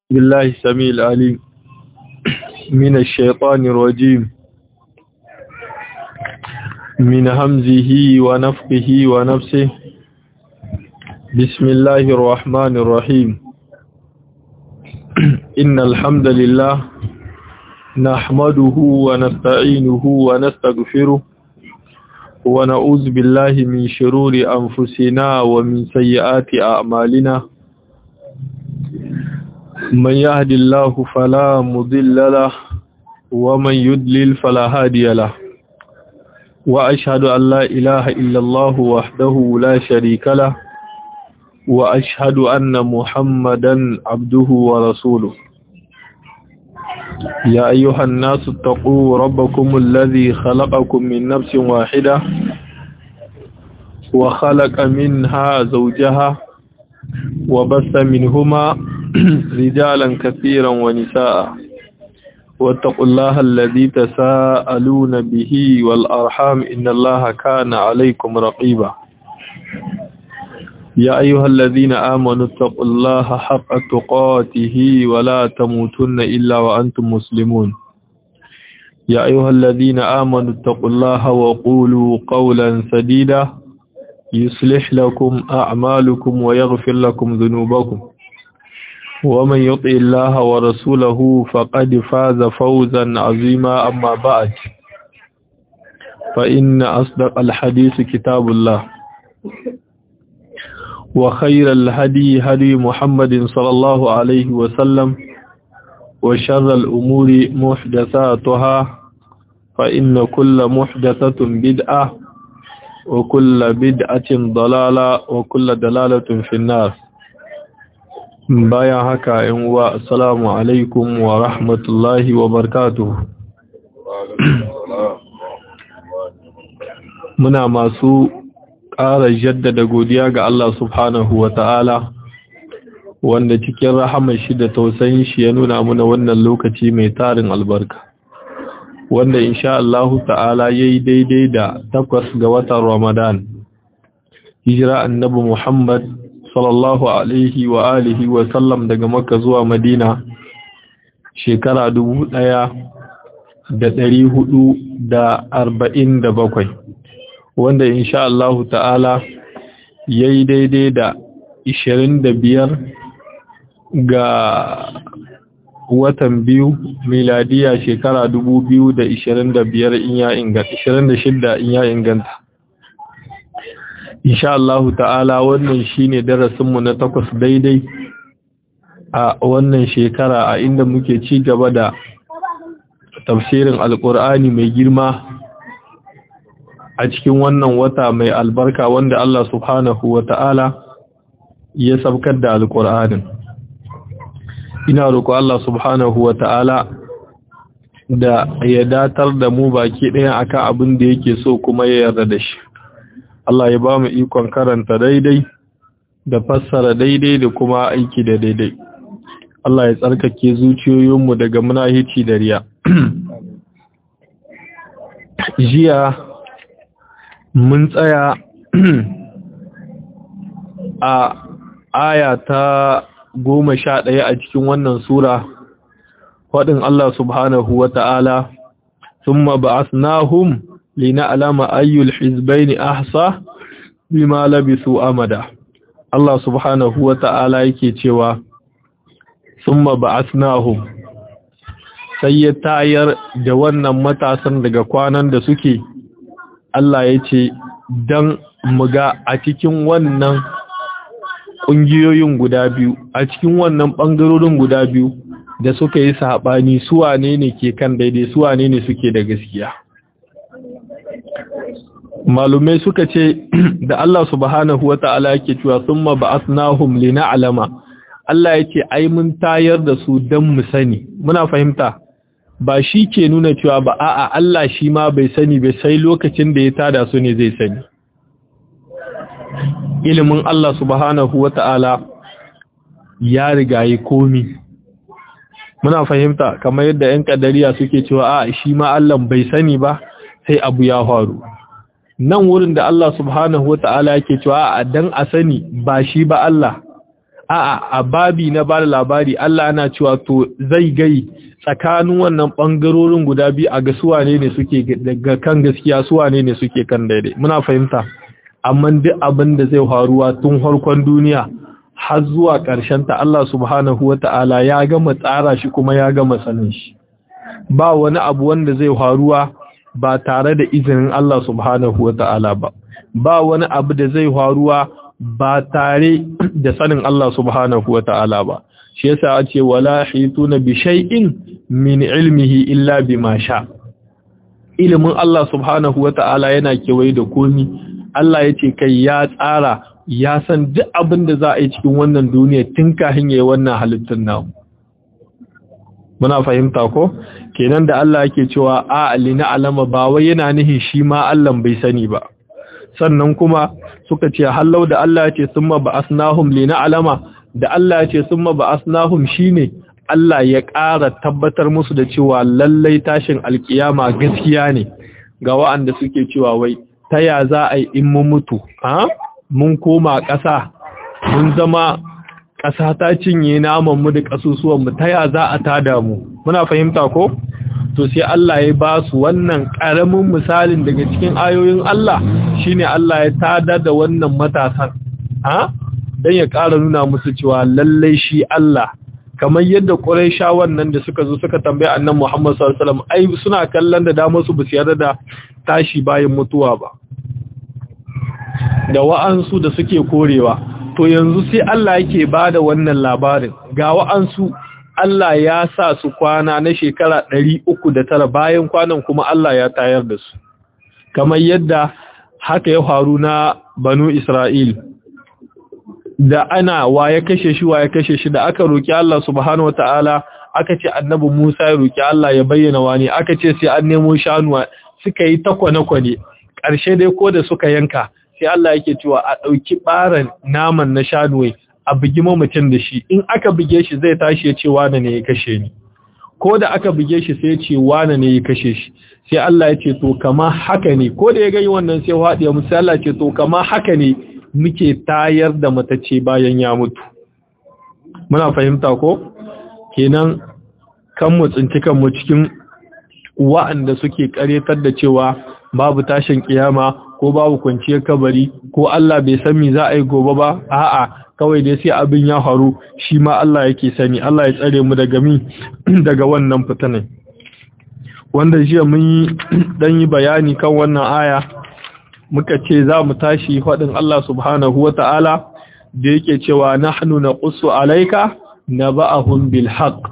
بالله السميع العليم من الشيطان الرجيم من همزه ونفقه ونفسه بسم الله الرحمن الرحيم إن الحمد لله نحمده ونستعينه ونستغفره ونعوذ بالله من شرور أنفسنا ومن سيئات أعمالنا من يهد الله فلا مضل له ومن يدلل فلا هادي له وأشهد أن لا إله إلا الله وحده لا شريك له وأشهد أن محمدا عبده ورسوله يا أيها الناس اتقوا ربكم الذي خلقكم من نفس واحدة وخلق منها زوجها وبث منهما رجالا كثيرا ونساء واتقوا الله الذي تساءلون به والأرحام إن الله كان عليكم رقيبا يا أيها الذين آمنوا اتقوا الله حق تقاته ولا تموتن إلا وأنتم مسلمون يا أيها الذين آمنوا اتقوا الله وقولوا قولا سديدا يصلح لكم أعمالكم ويغفر لكم ذنوبكم ومن يطع الله ورسوله فقد فاز فوزا عظيما أما بعد فإن أصدق الحديث كتاب الله وخير الهدي هدي محمد صلى الله عليه وسلم وشر الأمور محدثاتها فإن كل محدثة بدعة وكل بدعة ضلالة وكل دلالة في النار bayan haka yan uwa assalamu alaikum wa rahmatullahi wa barakatuh muna masu ƙara jaddada godiya ga Allah subhanahu wa ta'ala wanda cikin rahamar shi da tausayin shi ya nuna muna wannan lokaci mai tarin albarka wanda insha Allah ta'ala yayi daidai da takwas ga watan Ramadan hijira annabi Muhammad sallallahu alaihi wa alihi wa sallam daga Makka zuwa Madina shekara dubu ɗaya da ɗari hudu da arba'in da bakwai wanda insha Allahu ta'ala ya yi daidai da ishirin da biyar ga watan biyu miladiya shekara dubu biyu da ishirin da biyar in ya inganta ishirin da shidda in ya inganta insha Allahu ta'ala wannan shine darasinmu na takwas daidai a wannan shekara a inda muke ci gaba da tafsirin alkur'ani mai girma a cikin wannan wata mai albarka wanda Allah subhanahu wa ta'ala ya sabkar da alkur'anin ina roƙo Allah subhanahu wa ta'ala da ya datar da mu baki ɗaya akan abin da yake so kuma ya yarda da shi Allah ya ba mu ikon karanta daidai da fassara daidai da kuma aiki da daidai. Allah ya tsarkake zuciyoyinmu daga munahici da riya. Jiya mun tsaya a aya ta goma sha ɗaya a cikin wannan Sura, faɗin Allah subhanahu wa ta'ala, ثم بعثناهم لنعلم أي الحزبين أحصى بما لبثوا أمدا الله سبحانه وتعالى yake cewa thumma ba'athnahum sai ya tayar da wannan matasan daga kwanan da suke Allah yace dan muga a cikin wannan kungiyoyin guda biyu a cikin wannan bangarorin guda biyu da suka yi sabani su wane ne ke kan daidai su wane ne suke da gaskiya malumai suka ce da Allah subhanahu wa ta'ala yake cewa summa ba'athnahum lina'lama Allah yake ai mun tayar da su dan mu sani muna fahimta ba shi ke nuna cewa ba a'a Allah shi ma bai sani bai sai lokacin da ya tada su ne zai sani ilimin Allah subhanahu wa ta'ala ya riga yi komi muna fahimta kamar yadda 'yan kadariya suke cewa a shi ma Allah bai sani ba sai abu ya faru nan wurin da Allah subhanahu wata'ala yake cewa a dan a sani ba shi ba Allah a'a a babi na bada labari Allah yana cewa to zai gai tsakanin wannan bangarorin guda biyu a ga suwane ne suke daga kan gaskiya suwane ne suke kan daidai muna fahimta amma duk abin da zai faruwa tun harkon duniya har zuwa ƙarshen ta Allah subhanahu wata'ala ya gama tsara shi kuma ya gama sanin shi ba wani abu wanda zai faruwa ba tare da izinin Allah subhanahu wata'ala ba ba wani abu da zai faruwa ba tare da sanin Allah subhanahu wata'ala ba shi yasa a ce wala hituna bi shay'in min ilmihi illa bima sha ilimin Allah subhanahu wata'ala yana kewaye da komi Allah ya ce kai ya tsara ya san duk abin da za a yi cikin wannan duniya tun kafin yayi wannan halittun namu muna fahimta ko kenan da Allah yake cewa a alina alama ba wai yana nihin shi ma Allah bai sani ba sannan kuma suka ce hallau da Allah ya ce summa ba'asnahum lina alama da Allah ya ce summa ba'asnahum shine Allah ya ƙara tabbatar musu da cewa lallai tashin alkiyama gaskiya ne ga wa'anda suke cewa wai ta ya za a yi in mun mutu ha mun koma ƙasa mun zama ƙasa ta cinye naman mu da ƙasusuwan mu ta ya za a tada mu muna fahimta ko to sai Allah ya ba su wannan ƙaramin misalin daga cikin ayoyin Allah shine Allah ya tada da wannan matasan ha dan ya ƙara nuna musu cewa lallai shi Allah kamar yadda Quraisha wannan da suka zo suka tambaye Annabi Muhammad sallallahu alaihi wasallam ai suna kallon da damar su basu yarda da tashi bayan mutuwa ba da wa'ansu da suke korewa to yanzu sai Allah yake bada wannan labarin ga wa'ansu Allah ya sa su kwana na shekara ɗari uku da tara bayan kwanan kuma Allah ya tayar da su kamar yadda haka ya faru na banu Isra'il da ana wa ya kashe shi wa ya kashe shi da aka roki Allah subhanahu wataala aka ce annabi Musa ya roki Allah ya bayyana wani aka ce sai an nemo shanuwa suka yi ta kwane-kwane ƙarshe dai ko da suka yanka sai Allah yake cewa a ɗauki ɓaran naman na shanuwai a bugi mamacin da shi in aka buge shi zai tashi ya ce wane ne ya kashe ni ko da aka buge shi sai ya ce wane ne ya kashe shi sai Allah ya ce to kama haka ne ko da ya gani wannan sai haɗiya musu Allah ce to kama haka ne muke tayar da matacce bayan ya mutu muna fahimta ko kenan kan mu tsinci kanmu cikin wa'anda suke karyatar da cewa babu tashin kiyama ko babu kwanciyar kabari ko Allah bai san me za a yi gobe ba a'a kawai dai sai abin ya faru shi ma Allah yake sani Allah ya tsare mu daga mi daga wannan fitanin wanda jiya mun yi dan yi bayani kan wannan aya muka ce za mu tashi faɗin Allah subhanahu wata'ala da yake cewa nahnu naqussu alayka naba'ahum bil haqq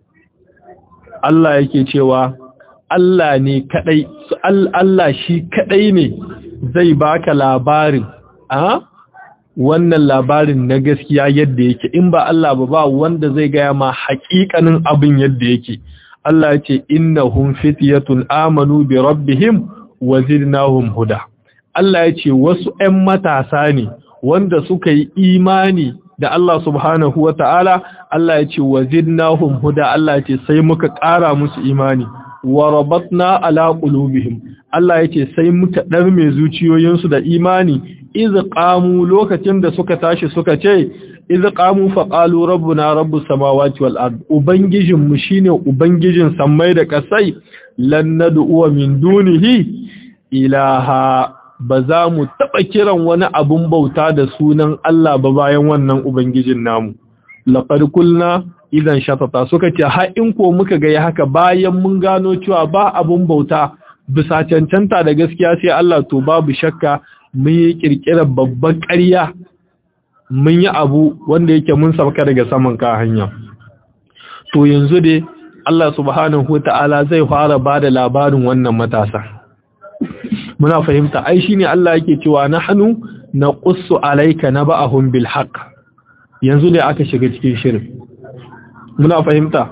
Allah yake cewa Allah ne kadai Allah shi kadai ne zai baka labarin a wannan labarin na gaskiya yadda yake in ba Allah ba ba wanda zai gaya ma haƙiƙanin abin yadda yake Allah ya ce innahum fityatun amanu bi rabbihim wa zidnahum huda Allah ya ce wasu 'yan matasa ne wanda suka yi imani da Allah subhanahu wa ta'ala Allah ya ce wa zidnahum huda Allah ya ce sai muka ƙara musu imani wa rabatna ala qulubihim Allah yake sai muka darme zuciyoyinsu da imani iz qamu lokacin da suka tashi suka ce iz qamu fa qalu rabbuna rabbus samawati wal ard ubangijin mu shine ubangijin sammai da kasai lan nad'u min dunihi ilaha ba za mu taba kiran wani abun bauta da sunan Allah ba bayan wannan ubangijin namu laqad kulna idan shatata suka ce har in ko muka ga haka bayan mun gano cewa ba abun bauta bisa cancanta da gaskiya sai Allah to babu shakka mun yi kirkirar babban ƙarya mun yi abu wanda yake mun sauka daga saman ka hanya to yanzu dai Allah subhanahu wata'ala zai fara bada labarin wannan matasa muna fahimta ai shine Allah yake cewa nahnu naqussu alayka naba'ahum bil haqq yanzu ne aka shiga cikin shirin muna fahimta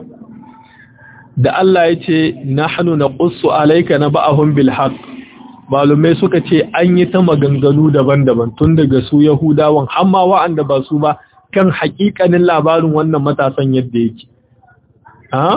da Allah ya ce nahnu naqussu alayka naba'ahum bil haqq malumai suka ce an yi ta maganganu daban-daban tun daga su yahudawan amma wa'anda ba su ba kan haƙiƙanin labarin wannan matasan yadda yake ha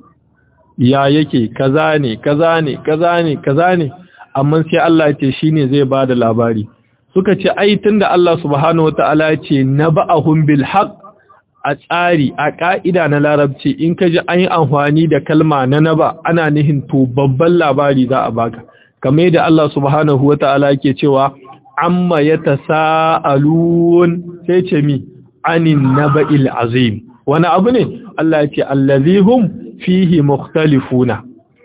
ya yake kaza ne kaza ne kaza ne kaza ne amma sai Allah ya ce shine zai bada labari suka ce ai tunda Allah subhanahu wataala ya ce naba'ahum bil haqq a tsari a ƙa'ida na larabci in ka ji an yi amfani da kalma na naba ana nihin to babban labari za a baka kame da Allah subhanahu wata'ala yake cewa amma ya tasa'alun sai ce mi anin naba'il azim wani abu ne Allah ya ce allazihum fihi mukhtalifuna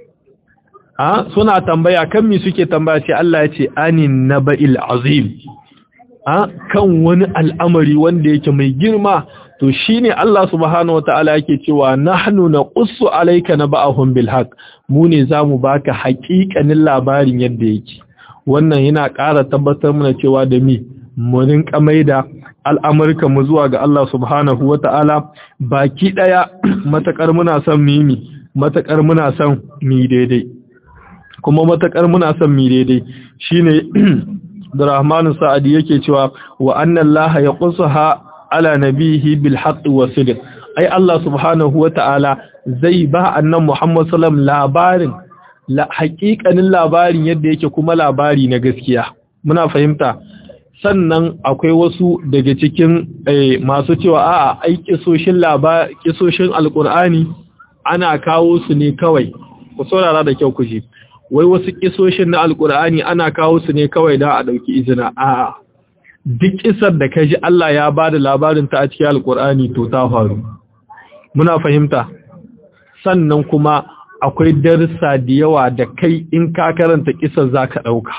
ha suna tambaya kan mi suke tambaya ce Allah ya ce anin naba'il azim ha kan wani al'amari wanda yake mai girma to shine Allah subhanahu wataala yake cewa nahnu naqussu alayka naba'ahum bil haqq mu ne zamu baka haƙiƙanin labarin yadda yake wannan yana ƙara tabbatar mana cewa da mi mu rinka maida al'amurka mu zuwa ga Allah subhanahu wataala baki daya matakar muna son mimi matakar muna son mi daidai kuma matakar muna son mi daidai shine da Rahmanu Sa'adi yake cewa wa anna Allah yaqussaha ala nabihi bil haqq wa sidq ai Allah subhanahu wa ta'ala zai ba annan Muhammad sallam labarin la haƙiƙanin labarin yadda yake kuma labari na gaskiya muna fahimta sannan akwai wasu daga cikin masu cewa a'a ai kisoshin labari kisoshin alqur'ani ana kawo su ne kawai ku saurara da kyau ku ji wai wasu kisoshin na alkur'ani ana kawo su ne kawai da a ɗauki izina a'a duk kisar da kaji Allah ya ba da labarin ta a cikin alkur'ani to ta faru muna fahimta sannan kuma akwai darussa da yawa da kai in ka karanta kisar za ka ɗauka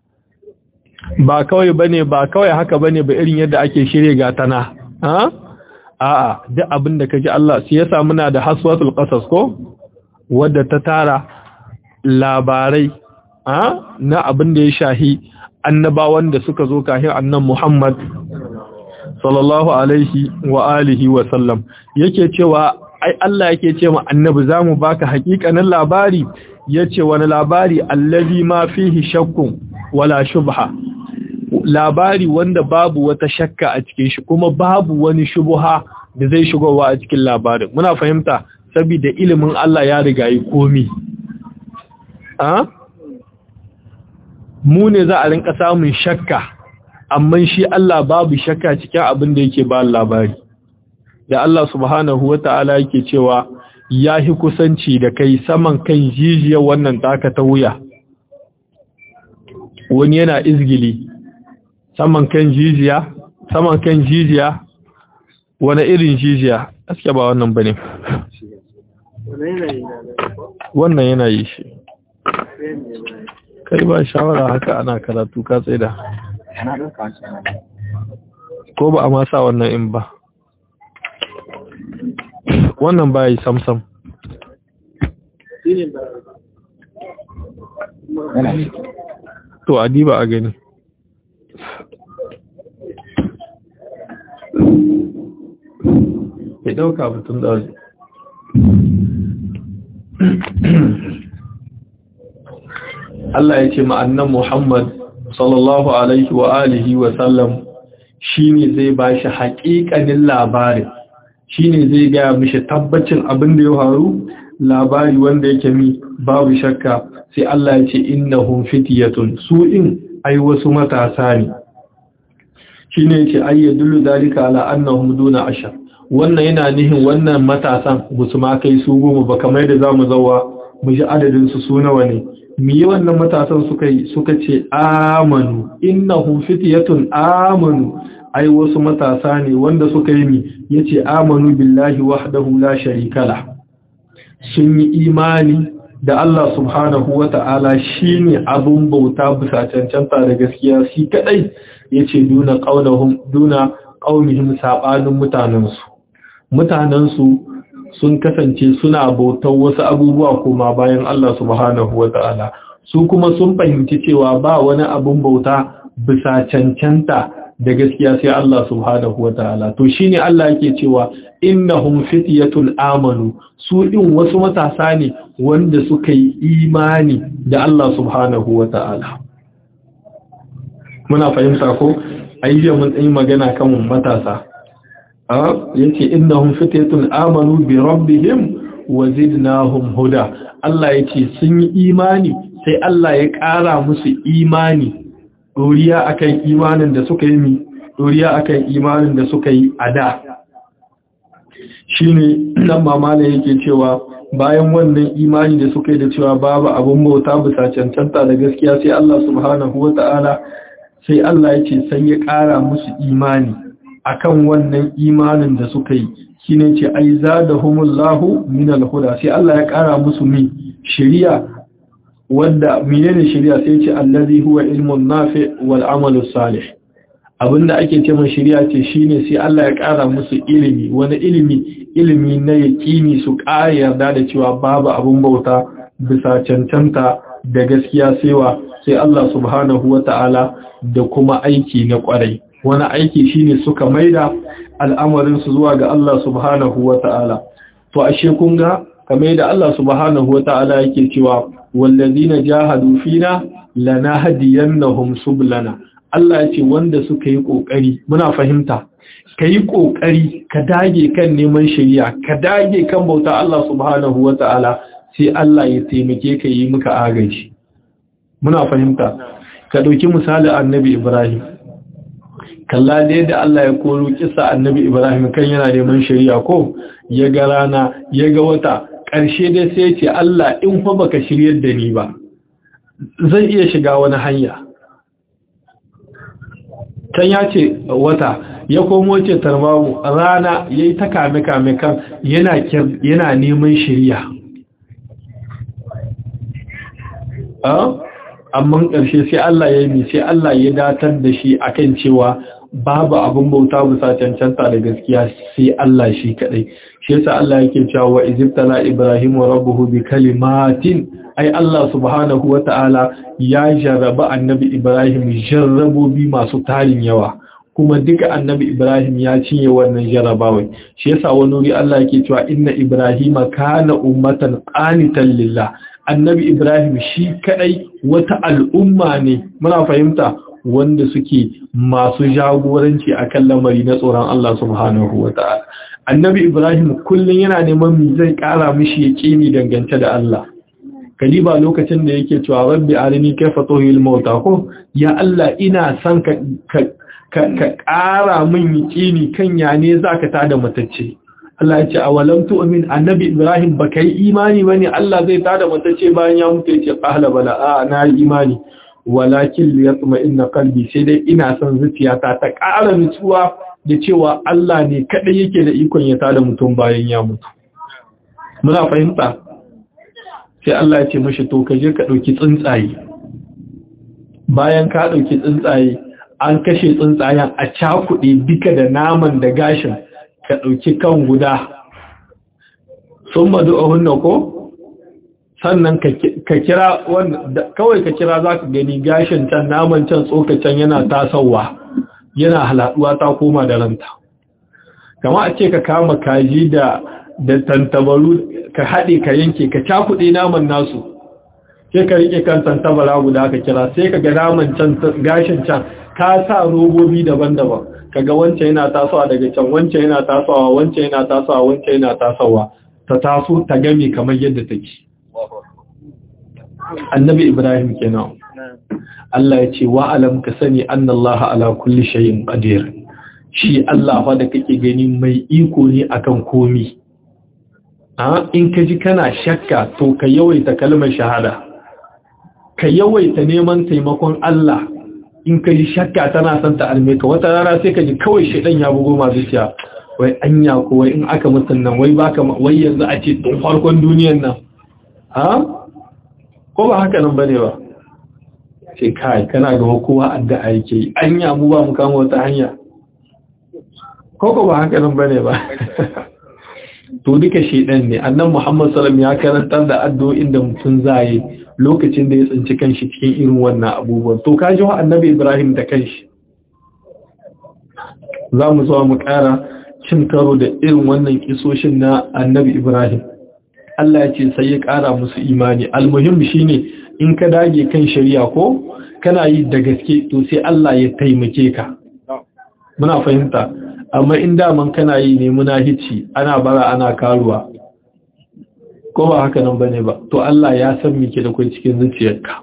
ba kawai bane ba kawai haka bane ba irin yadda ake shirye gatana ha a'a duk abin da kaji Allah sai yasa muna da haswatul qasas ko wadda ta tara labarai na abin da ya shahi annabawan da suka zo kahin annan Muhammad sallallahu alaihi wa alihi wa sallam yake cewa ai Allah yake ce ma annabi zamu baka hakikanin labari yace wani labari allazi ma fihi shakkun wala shubha labari wanda babu wata shakka a cikin shi kuma babu wani shubha da zai shigowa a cikin labarin muna fahimta saboda ilimin Allah ya riga yi komi a mu ne za a rinka samun shakka amma shi Allah babu shakka cikin abin da yake ba labari da Allah subhanahu wata'ala yake cewa ya hi kusanci da kai saman kan jijiyar wannan taka ta wuya wani yana izgili saman kan jijiya saman kan jijiya wani irin jijiya aske ba wannan bane wannan yana yi shi kai ba shawara haka ana karatu ka tsaida ko ba a ma sa wannan in ba wannan ba yi samsam to adiba a gani ya dauka mutum da Allah ya ce ma'annan Muhammad sallallahu alaihi wa alihi wa sallam shine zai bashi haƙiƙanin labari shine zai ga mishi tabbacin abin da ya faru labari wanda yake mi babu shakka sai Allah ya ce innahum fityatun su in ai wasu matasa ne shine yace ayyadullu dalika ala annahum duna ashar wannan yana nihin wannan matasan musu ma kai su goma ba kamar da zamu zawa mu ji adadin su su nawa ne mi wannan matasan suka yi suka ce amanu innahum fityatun amanu ai wasu matasa ne wanda suka yi mi yace amanu billahi wahdahu la sharika la sun yi imani da Allah subhanahu wata'ala shine abun bauta bisa cancanta da gaskiya shi kadai yace duna qaulahum duna qaumihim sabanin mutanansu mutanansu sun kasance suna bautar wasu abubuwa kuma bayan Allah subhanahu wata'ala su kuma sun fahimci cewa ba wani abun bauta bisa cancanta da gaskiya sai Allah subhanahu wata'ala to shine Allah yake cewa innahum fityatul amanu su din wasu matasa ne wanda suka yi imani da Allah subhanahu wata'ala muna fahimta ko ayyaje mun yi magana kan matasa a yace innahum fityatun amanu bi rabbihim wa zidnahum huda Allah yace sun yi imani sai Allah ya ƙara musu imani doriya akan imanin da suka yi mi doriya akan imanin da suka yi a da shine nan mamala yake cewa bayan wannan imani da suka yi da cewa babu abun bauta bisa cancanta da gaskiya sai Allah subhanahu wata'ala sai Allah ya ce sai ya ƙara musu imani akan wannan imanin da suka yi shine ce ai zadahumullahu min al-huda sai Allah ya ƙara musu mi shari'a wanda menene shari'a sai ce allazi huwa ilmun nafi wal amalu salih abinda ake ce mai shari'a ce shine sai Allah ya ƙara musu ilimi wani ilimi ilimi na yaqini su ƙara yarda da cewa babu abun bauta bisa cancanta da gaskiya saiwa sai Allah subhanahu wata'ala da kuma aiki na ƙwarai wani aiki shine suka maida al'amarin su zuwa ga Allah subhanahu wata'ala to ashe kun ga kamar da Allah subhanahu wata'ala yake cewa wallazina jahadu fina lanahdiyannahum sublana Allah ya ce wanda suka yi kokari muna fahimta kai kokari ka dage kan neman shari'a ka dage kan bauta Allah subhanahu wata'ala sai Allah ya taimake ka yi muka agaji muna fahimta ka dauki misali annabi Ibrahim kalla da yadda Allah ya koro kisa annabi Ibrahim kan yana neman shari'a ko ya ga rana ya ga wata ƙarshe dai sai ce Allah in fa baka shiryar da ni ba zan iya shiga wani hanya can ya ce wata ya komo ce tarbamu rana ya yi ta kame-kame kan yana neman shirya amma ƙarshe sai Allah ya yi sai Allah ya datar da shi akan cewa babu abin bauta bisa cancanta da gaskiya sai Allah shi kadai shi yasa Allah yake cewa wa izibtala ibrahim wa rabbuhu bi kalimatin ai Allah subhanahu wata'ala ya jarraba annabi ibrahim jarrabobi masu tarin yawa kuma duka annabi ibrahim ya cinye wannan jarrabawa shi yasa wani wuri Allah yake cewa inna ibrahima kana ummatan qanitan lillah annabi ibrahim shi kadai wata al'umma ne muna fahimta wanda suke masu jagoranci a kan lamari na tsoron Allah subhanahu wa ta'ala. Annabi Ibrahim kullum yana neman mi zai ƙara mishi ya ƙini dangance da Allah. Kaliba lokacin da yake cewa rabbi arini kai fatohil mauta ko, ya Allah ina son ka ƙara min ƙini kan ya ne za ka tada matacce. Allah ya ce, a walam tu'min annabi Ibrahim ba ka yi imani ba ne Allah zai tada matacce bayan ya mutu ya ce, ƙahala bala, a na yi imani. walakin liyatma inna qalbi sai dai ina son zuciyata ta ƙara nutsuwa da cewa Allah ne kadai yake da ikon ya tada mutum bayan ya mutu muna fahimta sai Allah ya ce mashi to ka je ka dauki tsuntsaye bayan ka dauki tsuntsaye an kashe tsuntsayen a cakuɗe duka da naman da gashin ka dauki kan guda sun madu hunna ko sannan ka kira kawai ka kira za ka gani gashin can naman can tsokacin yana tasowa yana haladuwa ta koma da ranta kama a ce ka kama kaji da da tantabaru ka haɗe ka yanke ka cakuɗe naman nasu sai ka rike kan tantabara guda ka kira sai ka ga naman can gashin can ka sa robobi daban-daban kaga wancan yana tasowa daga can wancan yana tasowa wancan yana tasowa wancan yana tasowa ta taso ta game kamar yadda take annabi ibrahim kenan Allah ya ce wa alam ka sani annallaha ala kulli shay'in qadir shi Allah fa da kake gani mai iko ne akan komi a in ka ji kana shakka to ka yawaita kalmar shahada ka yawaita neman taimakon Allah in ka ji shakka tana son ta alme ka wata rana sai ka ji kawai shedan ya bugo ma zuciya wai anya ko wai in aka mutun nan wai baka wai yanzu a ce tun farkon duniyar nan ha ko ba haka nan bane ba sai kai kana ga kowa addu'a yake anya mu ba mu kama wata hanya ko ko ba haka nan bane ba to duka shedan ne annan Muhammad sallallahu ya karantar da addu'o'in da mutum zai lokacin da ya tsinci kanshi cikin irin wannan abubuwan to kaji wa annabi Ibrahim da kanshi za mu zo mu ƙara cin karo da irin wannan kisoshin na annabi Ibrahim Allah ya ce sai ya ƙara musu imani almuhim shine in ka dage kan shari'a ko kana yi da gaske to sai Allah ya taimake ka muna fahimta amma in daman kana yi ne muna hici ana bara ana karuwa ko ba haka nan bane ba to Allah ya san mike da kai cikin zuciyarka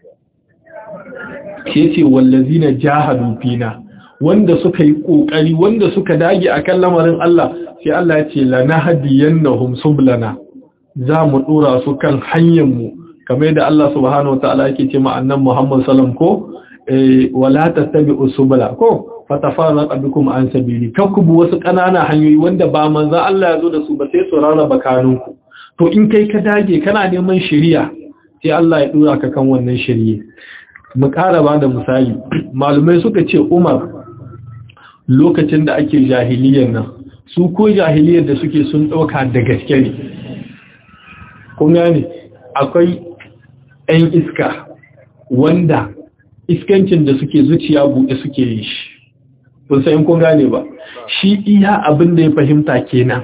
ke ce wallazina jahadu fina wanda suka yi kokari wanda suka dage akan lamarin Allah sai Allah ya ce lanahdiyannahum sublana za mu dora su kan hanyar mu kamar yadda Allah subhanahu wataala yake ce ma annabi Muhammad sallam ko eh wala tattabi'u subula ko fatafarraqa bikum an sabili kakubu wasu kanana hanyoyi wanda ba manzo Allah ya zo da su ba sai su rarraba kanunku to in kai ka dage kana neman shari'a sai Allah ya dora ka kan wannan shari'a mu ƙara ba da misali malumai suka ce Umar lokacin da ake jahiliyar nan su ko jahiliyar da suke sun ɗauka da gaske ne kun gane akwai 'yan iska wanda iskancin da suke zuciya buɗe suke yi shi kun sayin kun gane ba shi iya abin da ya fahimta kenan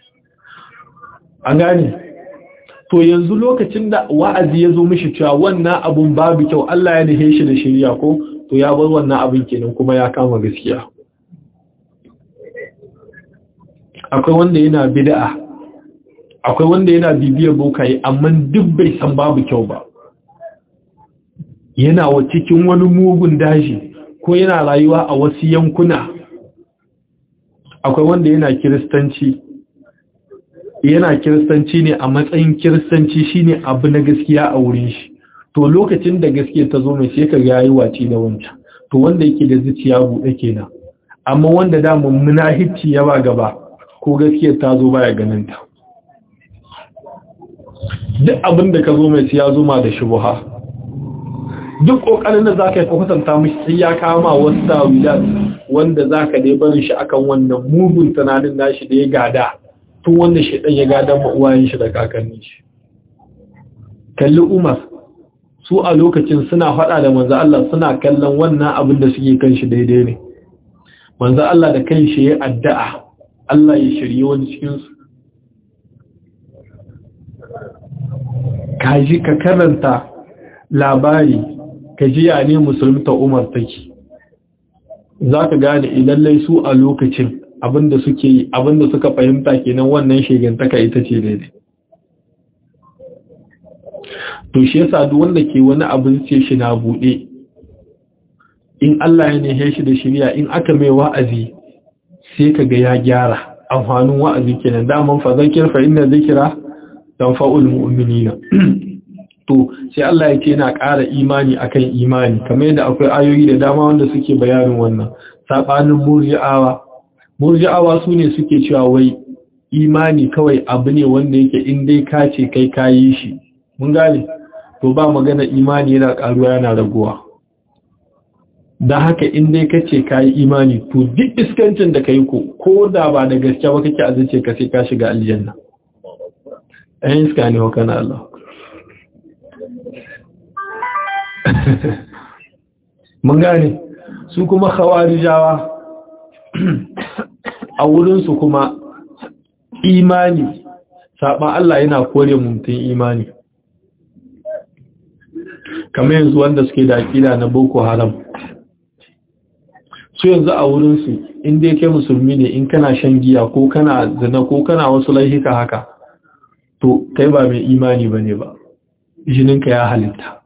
an gane to yanzu lokacin da wa'azi ya zo mishi cewa wannan abun babu kyau Allah ya dahe shi da shirya ko to ya bar wannan abin kenan kuma ya kama gaskiya akwai wanda yana bid'a akwai wanda yana bibiyar bokaye amma duk bai san babu kyau ba yana wa cikin wani mugun daji ko yana rayuwa a wasu yankuna akwai wanda yana kiristanci yana kiristanci ne a matsayin kiristanci shine abu na gaskiya a wurin shi to lokacin da gaskiya ta zo mai sai ka ga yayi waci da wancan to wanda yake da zuciya buɗe kenan amma wanda da mummuna hicci ya ba gaba ko gaskiyar ta zo baya ganin ta duk abin da ka zo mai siya zuma da shubuha duk kokarin da zaka yi ka kwatanta mishi sai ya kama wasu tawilat wanda zaka dai barin shi akan wannan mugun tunanin nashi da ya gada tun wanda shi dan ya gada ma uwayen shi da kakannin shi kalli Umar su a lokacin suna faɗa da manzo Allah suna kallon wannan abin da suke kan shi daidai ne manzo Allah da kan shi ya addu'a Allah ya shirye wani cikin su kaji ka karanta labari ka ji ya ne musulmta Umar take za ka gane ilallai su a lokacin abinda suke yi abinda suka fahimta kenan wannan shegantaka ita ce daidai to shi yasa duk wanda ke wani abin ce shi na bude in Allah ya nehe shi da shirya in aka mai wa'azi sai ka ga ya gyara amfanin wa'azi kenan daman fa zakir fa inna zikra tanfa'ul mu'minina to sai Allah ya ce yana ƙara imani akan imani kamar yadda akwai ayoyi da dama wanda suke bayanin wannan sabanin murji'awa murji'awa su ne suke cewa wai imani kawai abu ne wanda yake in dai ka ce kai kayi shi mun gane to ba magana imani yana ƙaruwa yana raguwa da haka in dai ka ce kayi imani to duk iskancin da kai ko ko da ba da gaske ba kake azace ka sai ka shiga aljanna ayin iska ne wa kana Allah mun gane su kuma khawarijawa a wurinsu kuma imani saɓan Allah yana kore mutum imani kamar yanzu wanda suke da aƙida na boko haram su yanzu a wurinsu inda yake musulmi ne in kana shan giya ko kana zina ko kana wasu laihika haka to kai ba mai imani ba ne ba jininka ya halitta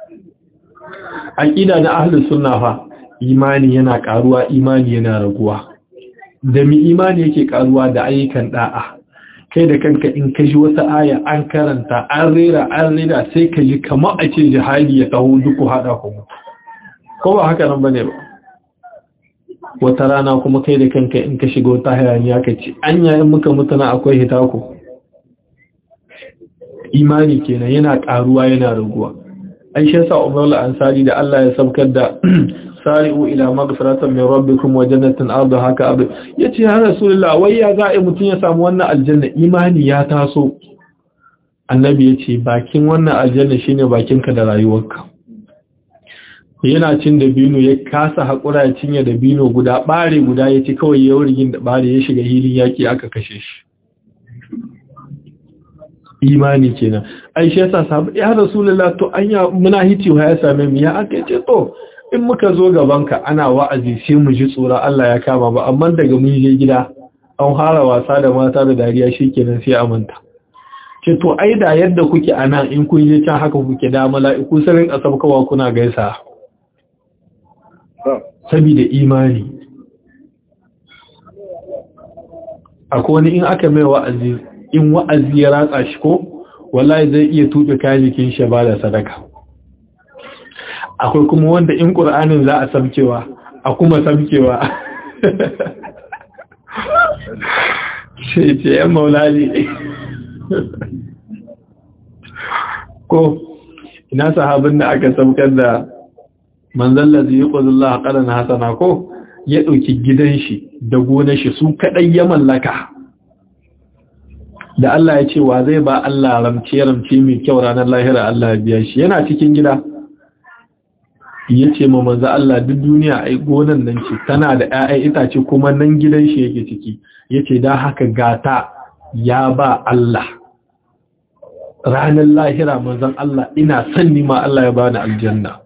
aƙida na ahlus sunna fa imani yana ƙaruwa imani yana raguwa da mi imani yake ƙaruwa da ayyukan da'a kai da kanka in ka ji wata aya an karanta an rera an rera sai ka ji kamar a ce jihadi ya taho duk hada ku ko ba haka nan bane ba wata rana kuma kai da kanka in ka shiga wata hayaniya ka ce an yayin muka mutuna akwai hitako imani kenan yana ƙaruwa yana raguwa an shi yasa umar ansari da Allah ya sabkar da sari'u ila maghfiratan min rabbikum wa jannatin ardu haka abu yace ya rasulullah wai ya za a mutun ya samu wannan aljanna imani ya taso annabi yace bakin wannan aljanna shine bakinka da rayuwarka yana cin da bino ya kasa hakura ya cinye da bino guda bare guda yace kawai ya wurgin da bare ya shiga hilin yaki aka kashe shi imani kenan ai shi yasa sabu ya rasulullah to anya muna hiciwa ya same mu ya aka ce to in muka zo gabanka ana wa'azi sai mu ji tsora Allah ya kama ba amma daga mun je gida an fara wasa da mata da dariya shikenan sai amanta ce to ai da yadda kuke anan in kun je can haka kuke da mala'iku sarin asabkawa kuna gaisa saboda imani akwai wani in aka mai wa'azi in wa'azi ya ratsa shi ko wallahi zai iya tuɓe kayan jikin shi ba da sadaka akwai kuma wanda in ƙur'anin za a samkewa a kuma samkewa sai ce yan maulali ko ina sahabin da aka samkar da manzalla zai yi ƙwazullah ƙaran hasana ko ya ɗauki gidan shi da gonar shi su kaɗai ya mallaka da Allah ya ce wa zai ba Allah ramce-ramce mai kyau ranar lahira Allah biya shi yana cikin gida ya ce ma manzo Allah duk duniya ai gonan nan ce tana da 'ya'yan itace kuma nan gidan shi yake ciki yace da haka gata ya ba Allah ranar lahira manzon Allah ina son ni ma Allah ya bani aljanna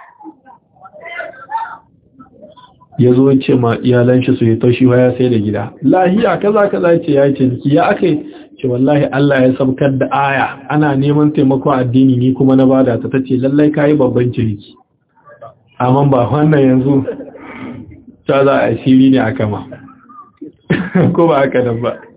ya zo ce ma iyalan shi su yi taushi ya sai da gida lahiya kaza kaza ce ya ce niki ya akai ce wallahi Allah ya sabkar da aya ana neman taimakon addini ni kuma na bada ta tace lallai kai babban ciniki amma ba wannan yanzu ta za a shiri ne aka ma ko ba haka nan ba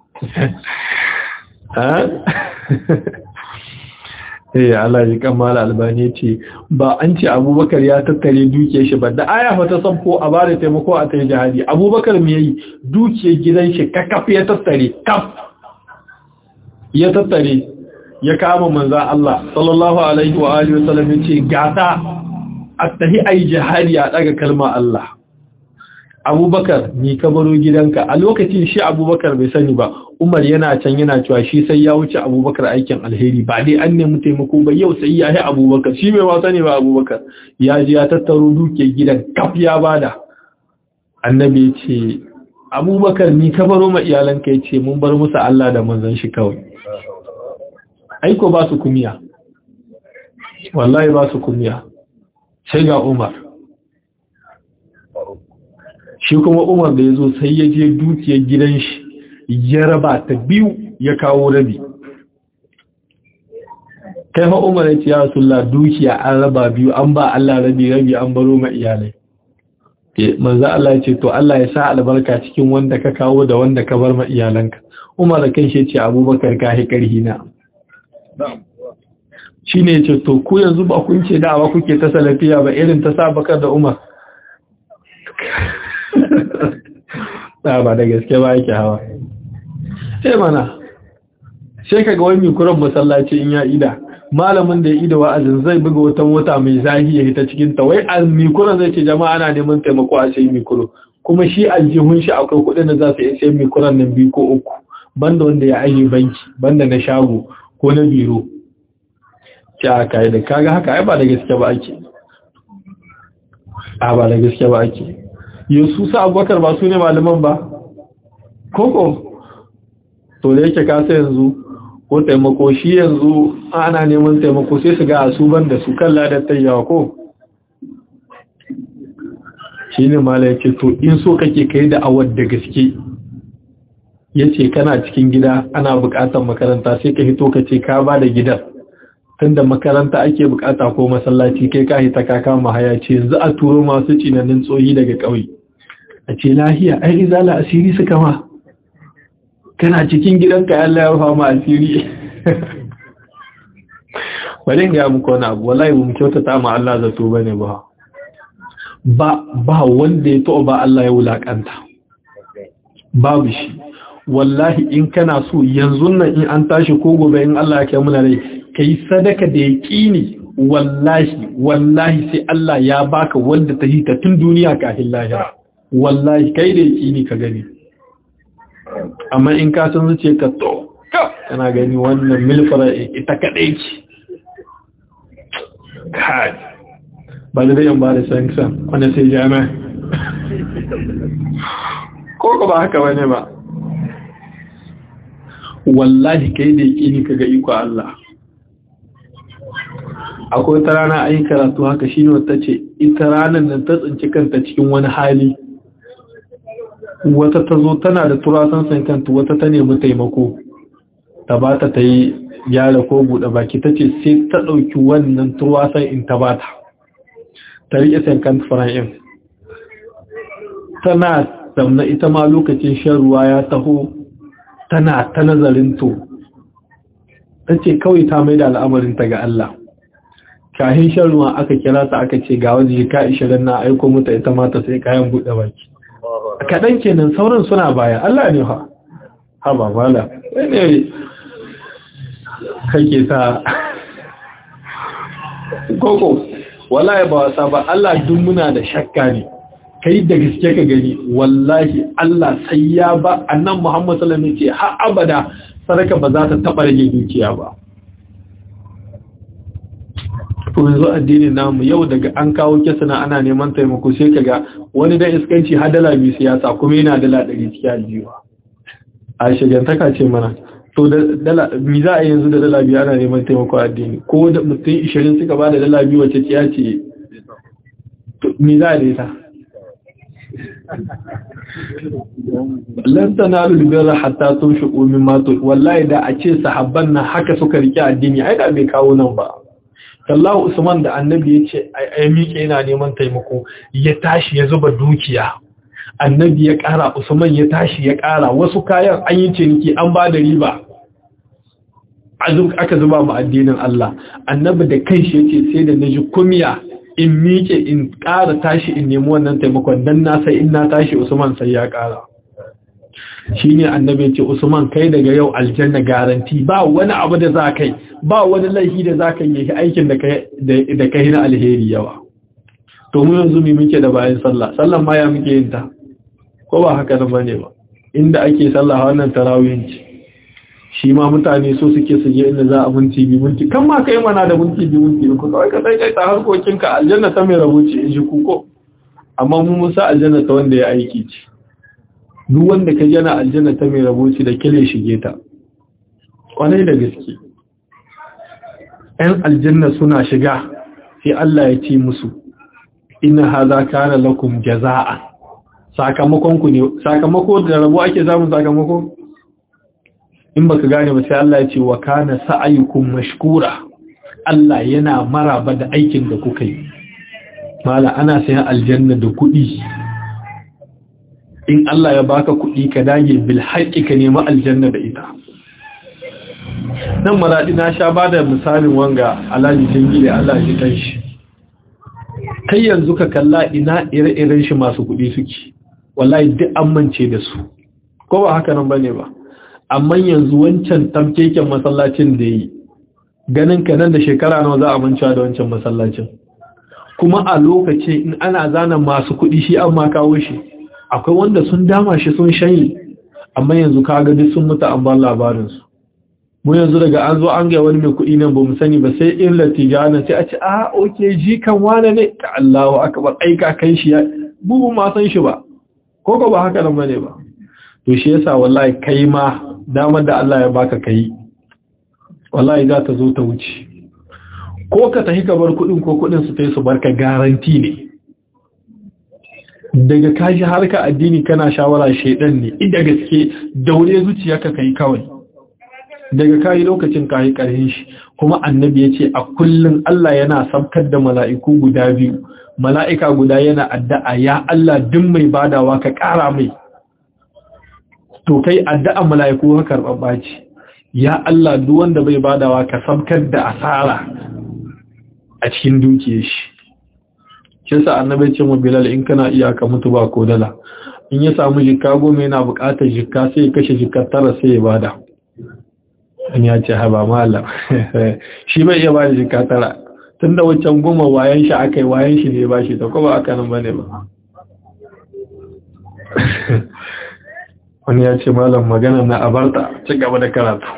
eh Allah ya kammala albani ce ba an ce Abubakar ya tattare dukiyar shi ba da aya fa ta sanko a bare taimako a tai jihadi Abubakar me yayi dukiyar gidan shi kakaf ya tattare kaf ya tattare ya kama manzon Allah sallallahu alaihi wa alihi wasallam yace gata attahi ai jihadi a daga kalma Allah Abubakar ni ka baro gidanka a lokacin shi Abubakar bai sani ba Umar yana can yana cewa shi sai ya wuce Abubakar aikin alheri ba dai an nemi taimako ba yau sai ya yi Abubakar shi bai wasa ne ba Abubakar ya ji ya tattaro duke gidan kaf ya bada annabi ya ce Abubakar ni ka baro ma iyalanka ya ce mun bar musu Allah da manzon shi kawai aiko ba su kumiya wallahi ba su kumiya sai ga Umar shi kuma Umar da ya zo sai ya je dukiyar gidan shi ya raba ta biyu ya kawo rabi kai fa Umar ya ce ya Rasulullah dukiya an raba biyu an ba Allah rabi rabi an baro ma iyalai manzo Allah ya ce to Allah ya sa albarka cikin wanda ka kawo da wanda ka bar ma iyalanka Umar da kai shi ce Abubakar ka hi karhi na shine ya ce to ku yanzu ba kun ce da'awa kuke ta salafiya ba irin ta sa bakar da Umar ba da gaske ba yake hawa sai mana sai kaga wani mikuran masallaci in ya ida malamin da ya ida wa'azin zai buga wata mota mai zahi ya hita cikin ta wai a mikuran zai ce jama'a ana neman taimako a sai mikuro kuma shi aljihun shi akwai kuɗin da za su iya sai mikuran nan biyu ko uku banda wanda ya aje banki banda na shago ko na biro ce a kai da kaga haka ai ba da gaske ba ake a ba da gaske ba ake yanzu sa abubakar ba su ne malaman ba koko to da yake kasa yanzu ko taimako shi yanzu ana neman taimako sai su ga su ban da su kan ladar tayyawa ko shi ne mala ya ce to in so kake kai da awar da gaske ya ce kana cikin gida ana bukatar makaranta sai ka hito ka ce ka ba da gidan tunda makaranta ake bukata ko masallaci kai ka hita ka kama haya ce yanzu a turo masu cinanin tsohi daga ƙauye a ce lahiya ai izala asiri suka ma kana cikin gidanka Allah ya rufa ma asiri bari ga muku wani abu wallahi mu kyautata ma Allah zato bane ba ba ba wanda ya to ba Allah ya wulakanta babu shi wallahi in kana so yanzu nan in an tashi ko gobe in Allah ya kai muna rai kai sadaka da yaqini wallahi wallahi sai Allah ya baka wanda ta hita tun duniya kafin lahira wallahi kai da yaqini ka gani amma in ka san zuce ka to kana gani wannan milfara ita kadai ce kai ba da yan ba da sanction wanda sai jami'a ko ko ba haka bane ba wallahi kai da yake ni kaga iko Allah akwai ta rana ayi karatu haka shine wata ce ita ranar nan ta tsinci kanta cikin wani hali wata ta zo tana da turasan san kanta wata ta nemi taimako ta ba ta ta yi gyara ko buɗe baki ta ce sai ta ɗauki wannan turasan in ta ba ta ta riƙe san kanta fara'in tana zamna ita ma lokacin shan ruwa ya taho tana ta nazarin to ta ce kawai ta mai da al'amarinta ga Allah kahin shan ruwa aka kira ta aka ce ga waje ka ishirin na aiko mata ita mata sai kayan buɗe baki kaɗan kenan sauran suna baya Allah ne ha ha ba mala ne kake ta koko wallahi ba wasa ba Allah duk muna da shakka ne kai da gaske ka gani wallahi Allah sai ya ba annan Muhammad sallallahu alaihi wasallam ce har abada sadaka ba za ta taba rage dukiya ba to yanzu addinin namu yau daga an kawo kisana ana neman taimako sai kaga wani da iskanci har dala biyu siyasa kuma yana dala 100 cikin aljiwa a shigantaka ce mana to da dala mi za a yanzu da dala biyu ana neman taimako addini ko da mutum 20 suka ba da dala biyu wacce ciya ce mi za a daita lan tanalu birra hatta tunfiqu mimma tu wallahi da a ce sahabban nan haka suka rike addini ai da bai kawo nan ba Allahu Usman da Annabi ya ce ai miƙe yana neman taimako ya tashi ya zuba dukiya Annabi ya ƙara Usman ya tashi ya ƙara wasu kayan an yi ciniki an ba da riba aka zuba mu addinin Allah Annabi da kanshi yace sai da naji kumiya in miƙe in ƙara tashi in nemi wannan taimakon dan na sai in na tashi Usman sai ya ƙara shi ne annabi ce Usman kai daga yau aljanna garanti ba wani abu da za kai ba wani laifi da za ka yi aikin da kai na alheri yawa to mu yanzu mu muke da bayan sallah sallan ma ya muke yin ta ko ba haka nan bane ba inda ake sallah wannan tarawih ce shi ma mutane so suke su je inda za a minti bi minti kan ma kai mana da minti bi minti ku kawai ka sai kai ta harkokin ka aljanna ta mai rabo ce in ji ku ko amma mu musa aljanna ta wanda ya aiki ce duk wanda ka yana aljanna ta mai raboci da kile shige ta kwanai da gaske ‘yan aljanna suna shiga sai Allah ya ce musu ina haza kana lakum jaza'a sakamakon ku ne sakamako da rabo ake zamun sakamako in baka gane ba sai Allah ya ce wa kana sa'ayukum mashkura Allah yana maraba da aikin da kuka yi mala ana sayan aljanna da kuɗi in Allah ya baka kuɗi ka dage bil haƙi ka nemi aljanna da ita nan maradi na sha bada misalin wanga alaji dangi da Allah shi kanshi kai yanzu ka kalla ina ire-iren shi masu kuɗi suke wallahi duk an mance da su ko ba haka nan bane ba amma yanzu wancan tamkeken masallacin da yi ganin ka nan da shekara nawa za a mancewa da wancan masallacin kuma a lokaci in ana zana masu kuɗi shi an ma kawo shi akwai wanda sun dama shi sun shayi amma yanzu kaga duk sun mutu an bar labarinsu mu yanzu daga an zo an ga wani mai kuɗi nan ba mu sani ba sai in latijana sai a ce a oke ji kan wane ne ka Allahu akbar aika kai shi ya bubu ma san shi ba ko ko ba haka nan bane ba to shi yasa wallahi kai ma damar da Allah ya baka kai wallahi za ta zo ta wuce ko ka tafi ka bar kuɗin ko kuɗin su tai su barka garanti ne daga kashi harka addini kana shawara shedan ne inda gaske daure zuciyarka kai kawai daga kayi lokacin kayi karhin shi kuma annabi ya ce a kullum Allah yana sabkar da mala'iku guda biyu mala'ika guda yana addu'a ya Allah duk mai badawa ka ƙara mai to kai addu'a mala'iku ka karɓaɓɓa ce ya Allah duk wanda bai badawa ka sabkar da asara a cikin dukiyar shi shi sa annabi ce mu bilal in kana iya ka mutu ba ko dala in ya samu jikka goma yana buƙatar jikka sai ya kashe jikka tara sai ya bada an ya ce haba malam shi bai iya bada jikka tara tun da wancan goma wayan shi aka yi wayan shi ne ba shi ta kuma aka nan bane ba wani ya ce malam magana na abarta ci gaba da karatu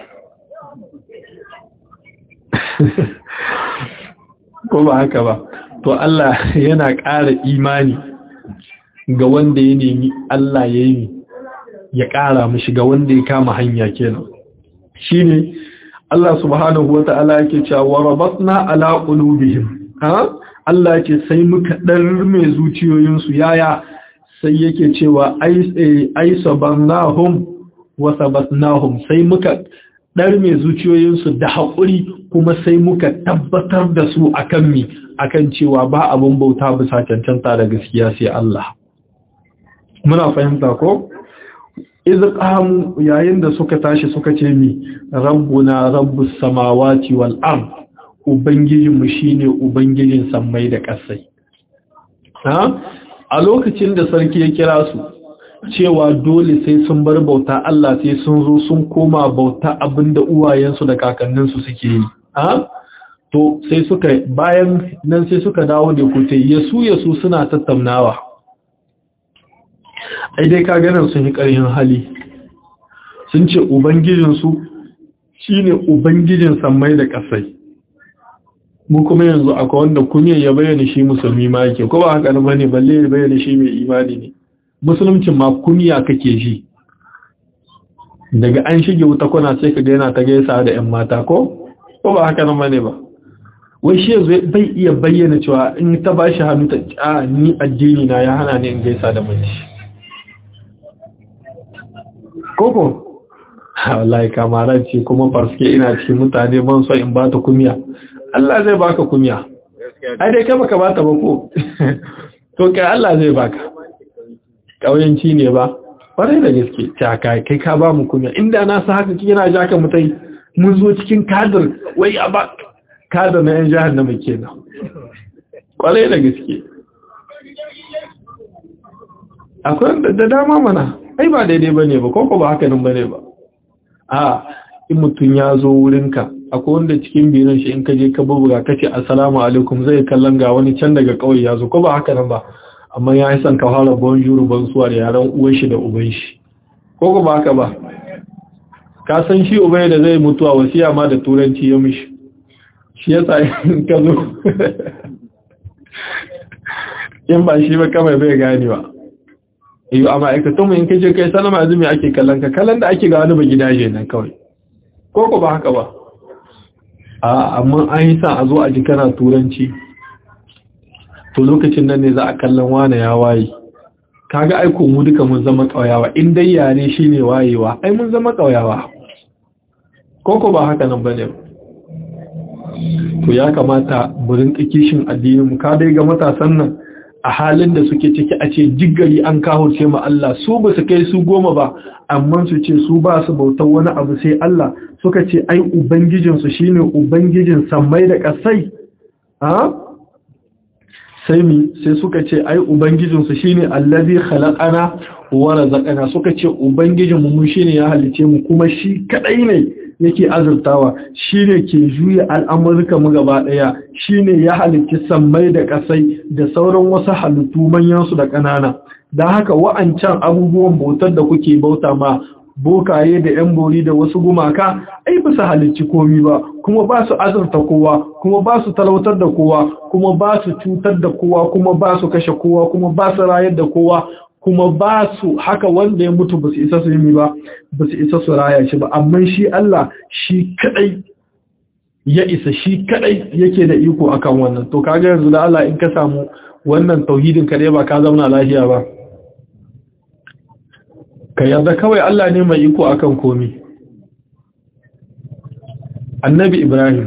ko ba haka ba to Allah yana ƙara imani ga wanda ya nemi Allah ya yi ya ƙara mashi ga wanda ya kama hanya kenan shine Allah subhanahu wata'ala yake cewa wa rabatna ala qulubihim ha Allah yake sai muka mai zuciyoyinsu yaya sai yake cewa ai sabannahum wa sabatnahum sai muka mai zuciyoyinsu da haƙuri kuma sai muka tabbatar da su akan mi akan cewa ba abin bauta bisa cancanta da gaskiya sai Allah muna fahimta ko iz qamu yayin da suka tashi suka ce mi rabbuna rabbus samawati wal ard ubangijin mu shine ubangijin sammai da ƙasai ha a lokacin da sarki ya kira su cewa dole sai sun bar bauta Allah sai sun zo sun koma bauta abinda uwayensu da kakanninsu suke yi ha to sai suka bayan nan sai suka dawo da kute yasu yasu suna tattaunawa ai dai ka ganin sun yi ƙarhin hali sun ce ubangijinsu shine ubangijin sammai da ƙasai mu kuma yanzu akwai wanda kunya ya bayyana shi musulmi ma yake ko ba haka ne bane balle ya bayyana shi mai imani ne musuluncin ma kunya kake shi daga an shige wuta kuna sai ka ga yana ta gaisa da ƴan mata ko ko ba haka ne bane ba wai shi yanzu bai iya bayyana cewa in ta bashi hannu ta a ni addini na ya hana ni in gaisa da mace koko wallahi kamaran ce kuma farske ina cikin mutane ban so in bata kumiya Allah zai baka kumiya ai dai kai baka bata ba ko to kai Allah zai baka kauyanci ne ba kwarai da gaske ta kai kai ka ba mu kumiya inda na sa haka kina ja ka mutai mun zo cikin kadir wai a ba kadir na yan jahannama kenan kwarai da gaske akwai da dama mana ai ba daidai bane ba ko ba haka nan bane ba a in mutun ya zo wurinka akwai wanda cikin biran shi in ka je ka bubuga kace assalamu alaikum zai kallon ga wani can daga kauye ya zo ko ba haka nan ba amma ya yi son ka fara bonjour bonsoir da yaran uwan shi da uban shi ko ko ba haka ba ka san shi ubai da zai mutuwa wasiya ma da turanci ya mishi shi yasa in ka zo in ba shi ba kamar bai ganewa iyo a ma'aikatanmu in kaje kai salama azumi ake kallon ka kallon da ake ga wani ba gidaje nan kawai ko ko ba haka ba a amma an yi sa a zo a ji kana turanci to lokacin nan ne za a kallon wane ya waye kaga aiko mu duka mun zama kauyawa in dai yare shine wayewa ai mun zama kauyawa ko ko ba haka nan bane to ya kamata mu rinka kishin addinin mu ka dai ga matasan nan a halin da suke ciki a ce jiggari an kahurce ma Allah su ba su kai su goma ba amma su ce su ba su bautar wani abu sai Allah suka ce ai ubangijinsu shine ubangijin sammai da ƙasai ha sai mi sai suka ce ai ubangijinsu shine allazi khalaqana wa razaqana suka ce ubangijinmu mu shine ya halice mu kuma shi kadai ne yake azurtawa shine ke juya al'amurka mu gaba daya shine ya halicci sammai da kasai da sauran wasu halittu manyan su da kanana dan haka wa'ancan abubuwan bautar da kuke bauta ma bokaye da yan bori da wasu gumaka ai ba su halicci komi ba kuma ba su azurta kowa kuma ba su talautar da kowa kuma ba su cutar da kowa kuma ba su kashe kowa kuma ba su rayar da kowa kuma ba su haka wanda ya mutu ba su isa su yi ba ba su isa su raya shi ba amma shi Allah shi kadai ya isa shi kadai yake da iko akan wannan to kaga yanzu da Allah in ka samu wannan tauhidin kadai ba ka zauna lafiya ba ka yarda kawai Allah ne mai iko akan komi annabi Ibrahim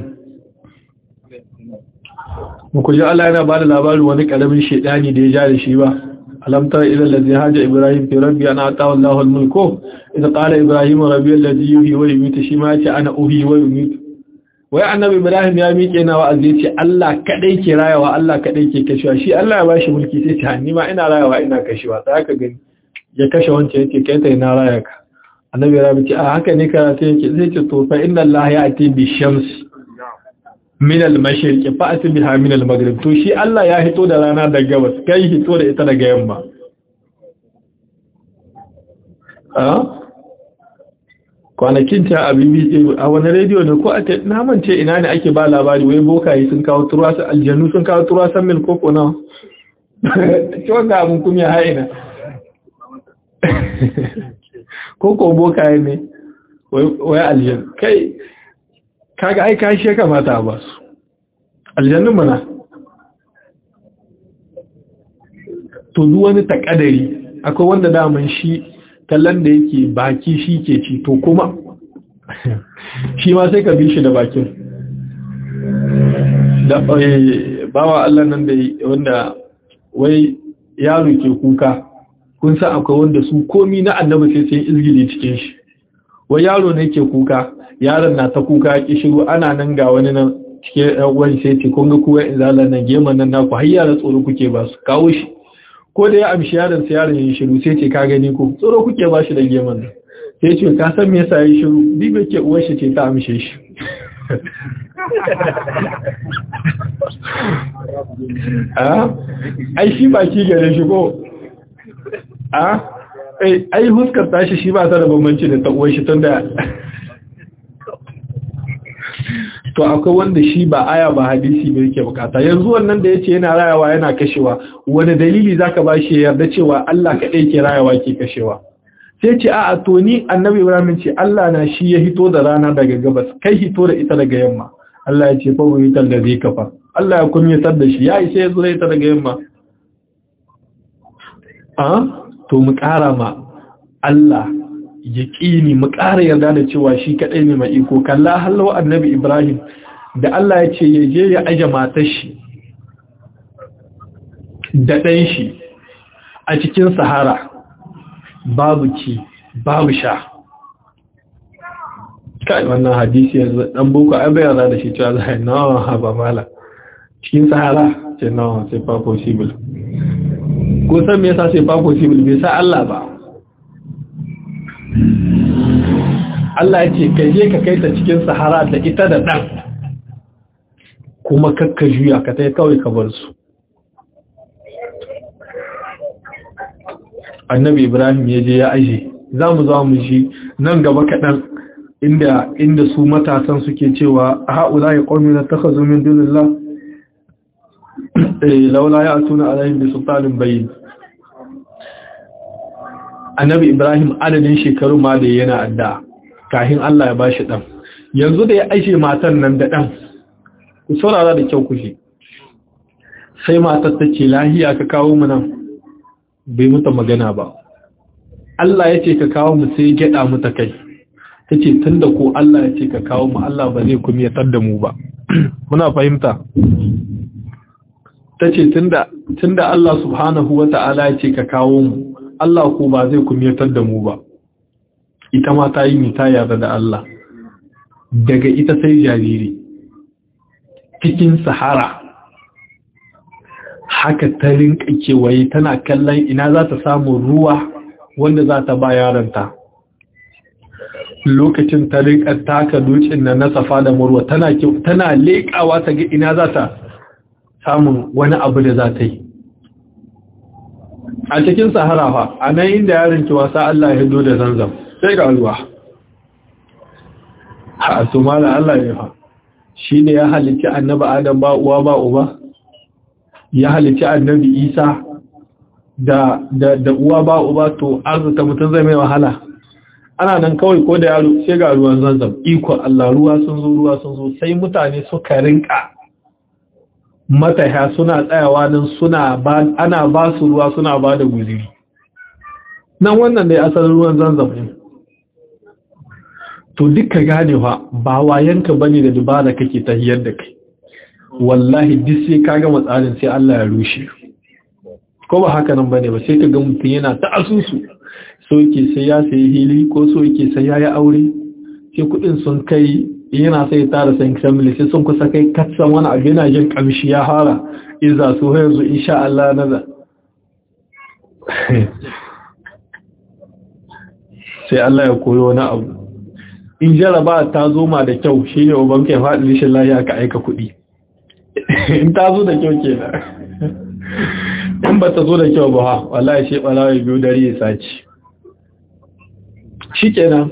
muku ji Allah yana ba da labarin wani karamin shedani da ya ja da shi ba ألم تر إلى الذي هاج إبراهيم في ربي أنا أعطاه الله الملك إذا قال إبراهيم ربي الذي يحيي ويميت شماتي أنا أحيي ويميت wai annabi Ibrahim ya miƙe na wa'azi ya ce Allah kadai ke rayawa Allah kadai ke kashewa shi Allah ya bashi mulki sai ce hanni ma ina rayawa ina kashewa sai ka gani ya kashe wancan yake kai ta ina raya ka annabi Ibrahim ce a haka ne karatu yake zai ce to fa inna Allah ya ati bi shamsi min al-mashriqi fa'ati biha min al-maghrib to shi Allah ya hito da rana daga gabas kai hito da ita daga yamma a kwanakin ta a BBC a wani rediyo ne ko a na mance ina ne ake ba labari wai bokaye sun kawo turwasan aljanu sun kawo turwasan mil koko na ci wanda abin kuma ya haina koko bokaye ne wai aljanu kai kaga ai kashi ya kamata ba su aljannun mana to duk wani takadari akwai wanda daman shi kallon da yake baki shi ke ci to kuma shi ma sai ka bi shi da bakin da bawa Allah nan da wanda wai yaro ke kuka kun san akwai wanda su komi na annabi sai sun izgili cikin shi wai yaro ne ke kuka yaron na ta kuka ki shiru ana nan ga wani nan cikin wani sai ce kun ga kuwa izalar nan geman nan naku har yara tsoro kuke ba su kawo shi ko da ya amshi yaron sai yaron ya shiru sai ce ka gani ko tsoro kuke ba shi da geman nan sai ce ka san me yasa ya shiru bibe ke uwar shi ce ta amshe shi ai shi baki gare shi ko a ai huskar tashi shi ba ta da bambanci da taɓuwar shi tun da to akwai wanda shi ba aya ba hadisi bai yake bukata yanzu wannan da ya ce yana rayawa yana kashewa wani dalili zaka ba shi yarda cewa Allah kaɗai ke rayawa ke kashewa sai ce a'a to ni annabi ibrahim ce Allah na shi ya hito da rana daga gabas kai hito da ita daga yamma Allah ya ce fa wuyitar da zai kafa Allah ya kumyatar da shi ya isa ya zo ita daga yamma a to mu ƙara ma Allah ya ƙini mu ƙara yarda da cewa shi kaɗai ne mai iko kalla hallawa annabi Ibrahim da Allah ya ce ya je ya aje matar shi da ɗan shi a cikin sahara babu ci babu sha kai wannan hadisi yanzu dan boko ai bai yarda da shi cewa zai nawa ha ba mala cikin sahara ce nawa c'est pas possible ko san me yasa c'est pas possible bai sa Allah ba Allah ya ce ka je ka kai ta cikin sahara da ita da dan kuma kakka juya ka tai kawai ka bar su annabi Ibrahim ya je ya aje za mu za mu shi nan gaba kaɗan inda inda su matasan suke cewa haula ya qaumi la takhazu min dunillah eh laula ya atuna alaihim bi sultanin bayyin annabi ibrahim adadin shekaru ma da yana adda kafin Allah ya bashi dan yanzu da ya aishe matan nan da dan ku saurara da kyau kushi sai matar ta ce lahiya ka kawo mu nan bai muta magana ba Allah ya ce ka kawo mu sai ya gyada mu ta kai ta ce tun da ko Allah ya ce ka kawo mu Allah ba zai kuma yatar da mu ba muna fahimta ta ce tun da Allah subhanahu wa ta'ala ya ce ka kawo mu Allah ko ba zai kuma yatar da mu ba ita ma ta yi mita yarda da Allah daga ita sai jariri cikin sahara haka ta rinka kewaye tana kallon ina za ta samu ruwa wanda za ta ba yaranta lokacin ta rika taka dutsen na safa da murwa tana tana leƙawa ta ga ina za ta samun wani abu da za ta yi a cikin sahara fa a nan inda yaron ki wasa Allah ya hido da zanzam sai ga ruwa a su mala Allah ya fa shi ne ya halitti annabi adam ba uwa ba uba ya halitti annabi isa da da da uwa ba uba to arzuta mutum zai mai wahala ana nan kawai ko da yaro sai ga ruwan zanzam iko Allah ruwa sun zo ruwa sun zo sai mutane suka rinka mataya suna tsayawa nan suna ba ana ba su ruwa suna ba da guziri nan wannan dai asalin ruwan zanzam ne to duka ganewa ba wayanka bane da dubara kake tahiyar da kai wallahi duk sai ka gama tsarin sai Allah ya rushe ko ba haka nan bane ba sai ka ga mutum yana ta asusu so yake sai ya sayi hili ko so yake sai ya yi aure sai kudin sun kai yana sai tara san family sai sun kusa kai katsan wani abu yana jin kamshi ya fara iza su yanzu insha Allah naza sai Allah ya koyo wani abu in jaraba ta zo ma da kyau shine uban kai faɗi rishin lafiya ka aika kuɗi in ta zo da kyau kenan in ba ta zo da kyau ba wallahi shi balawa biyu dare ya saci shikenan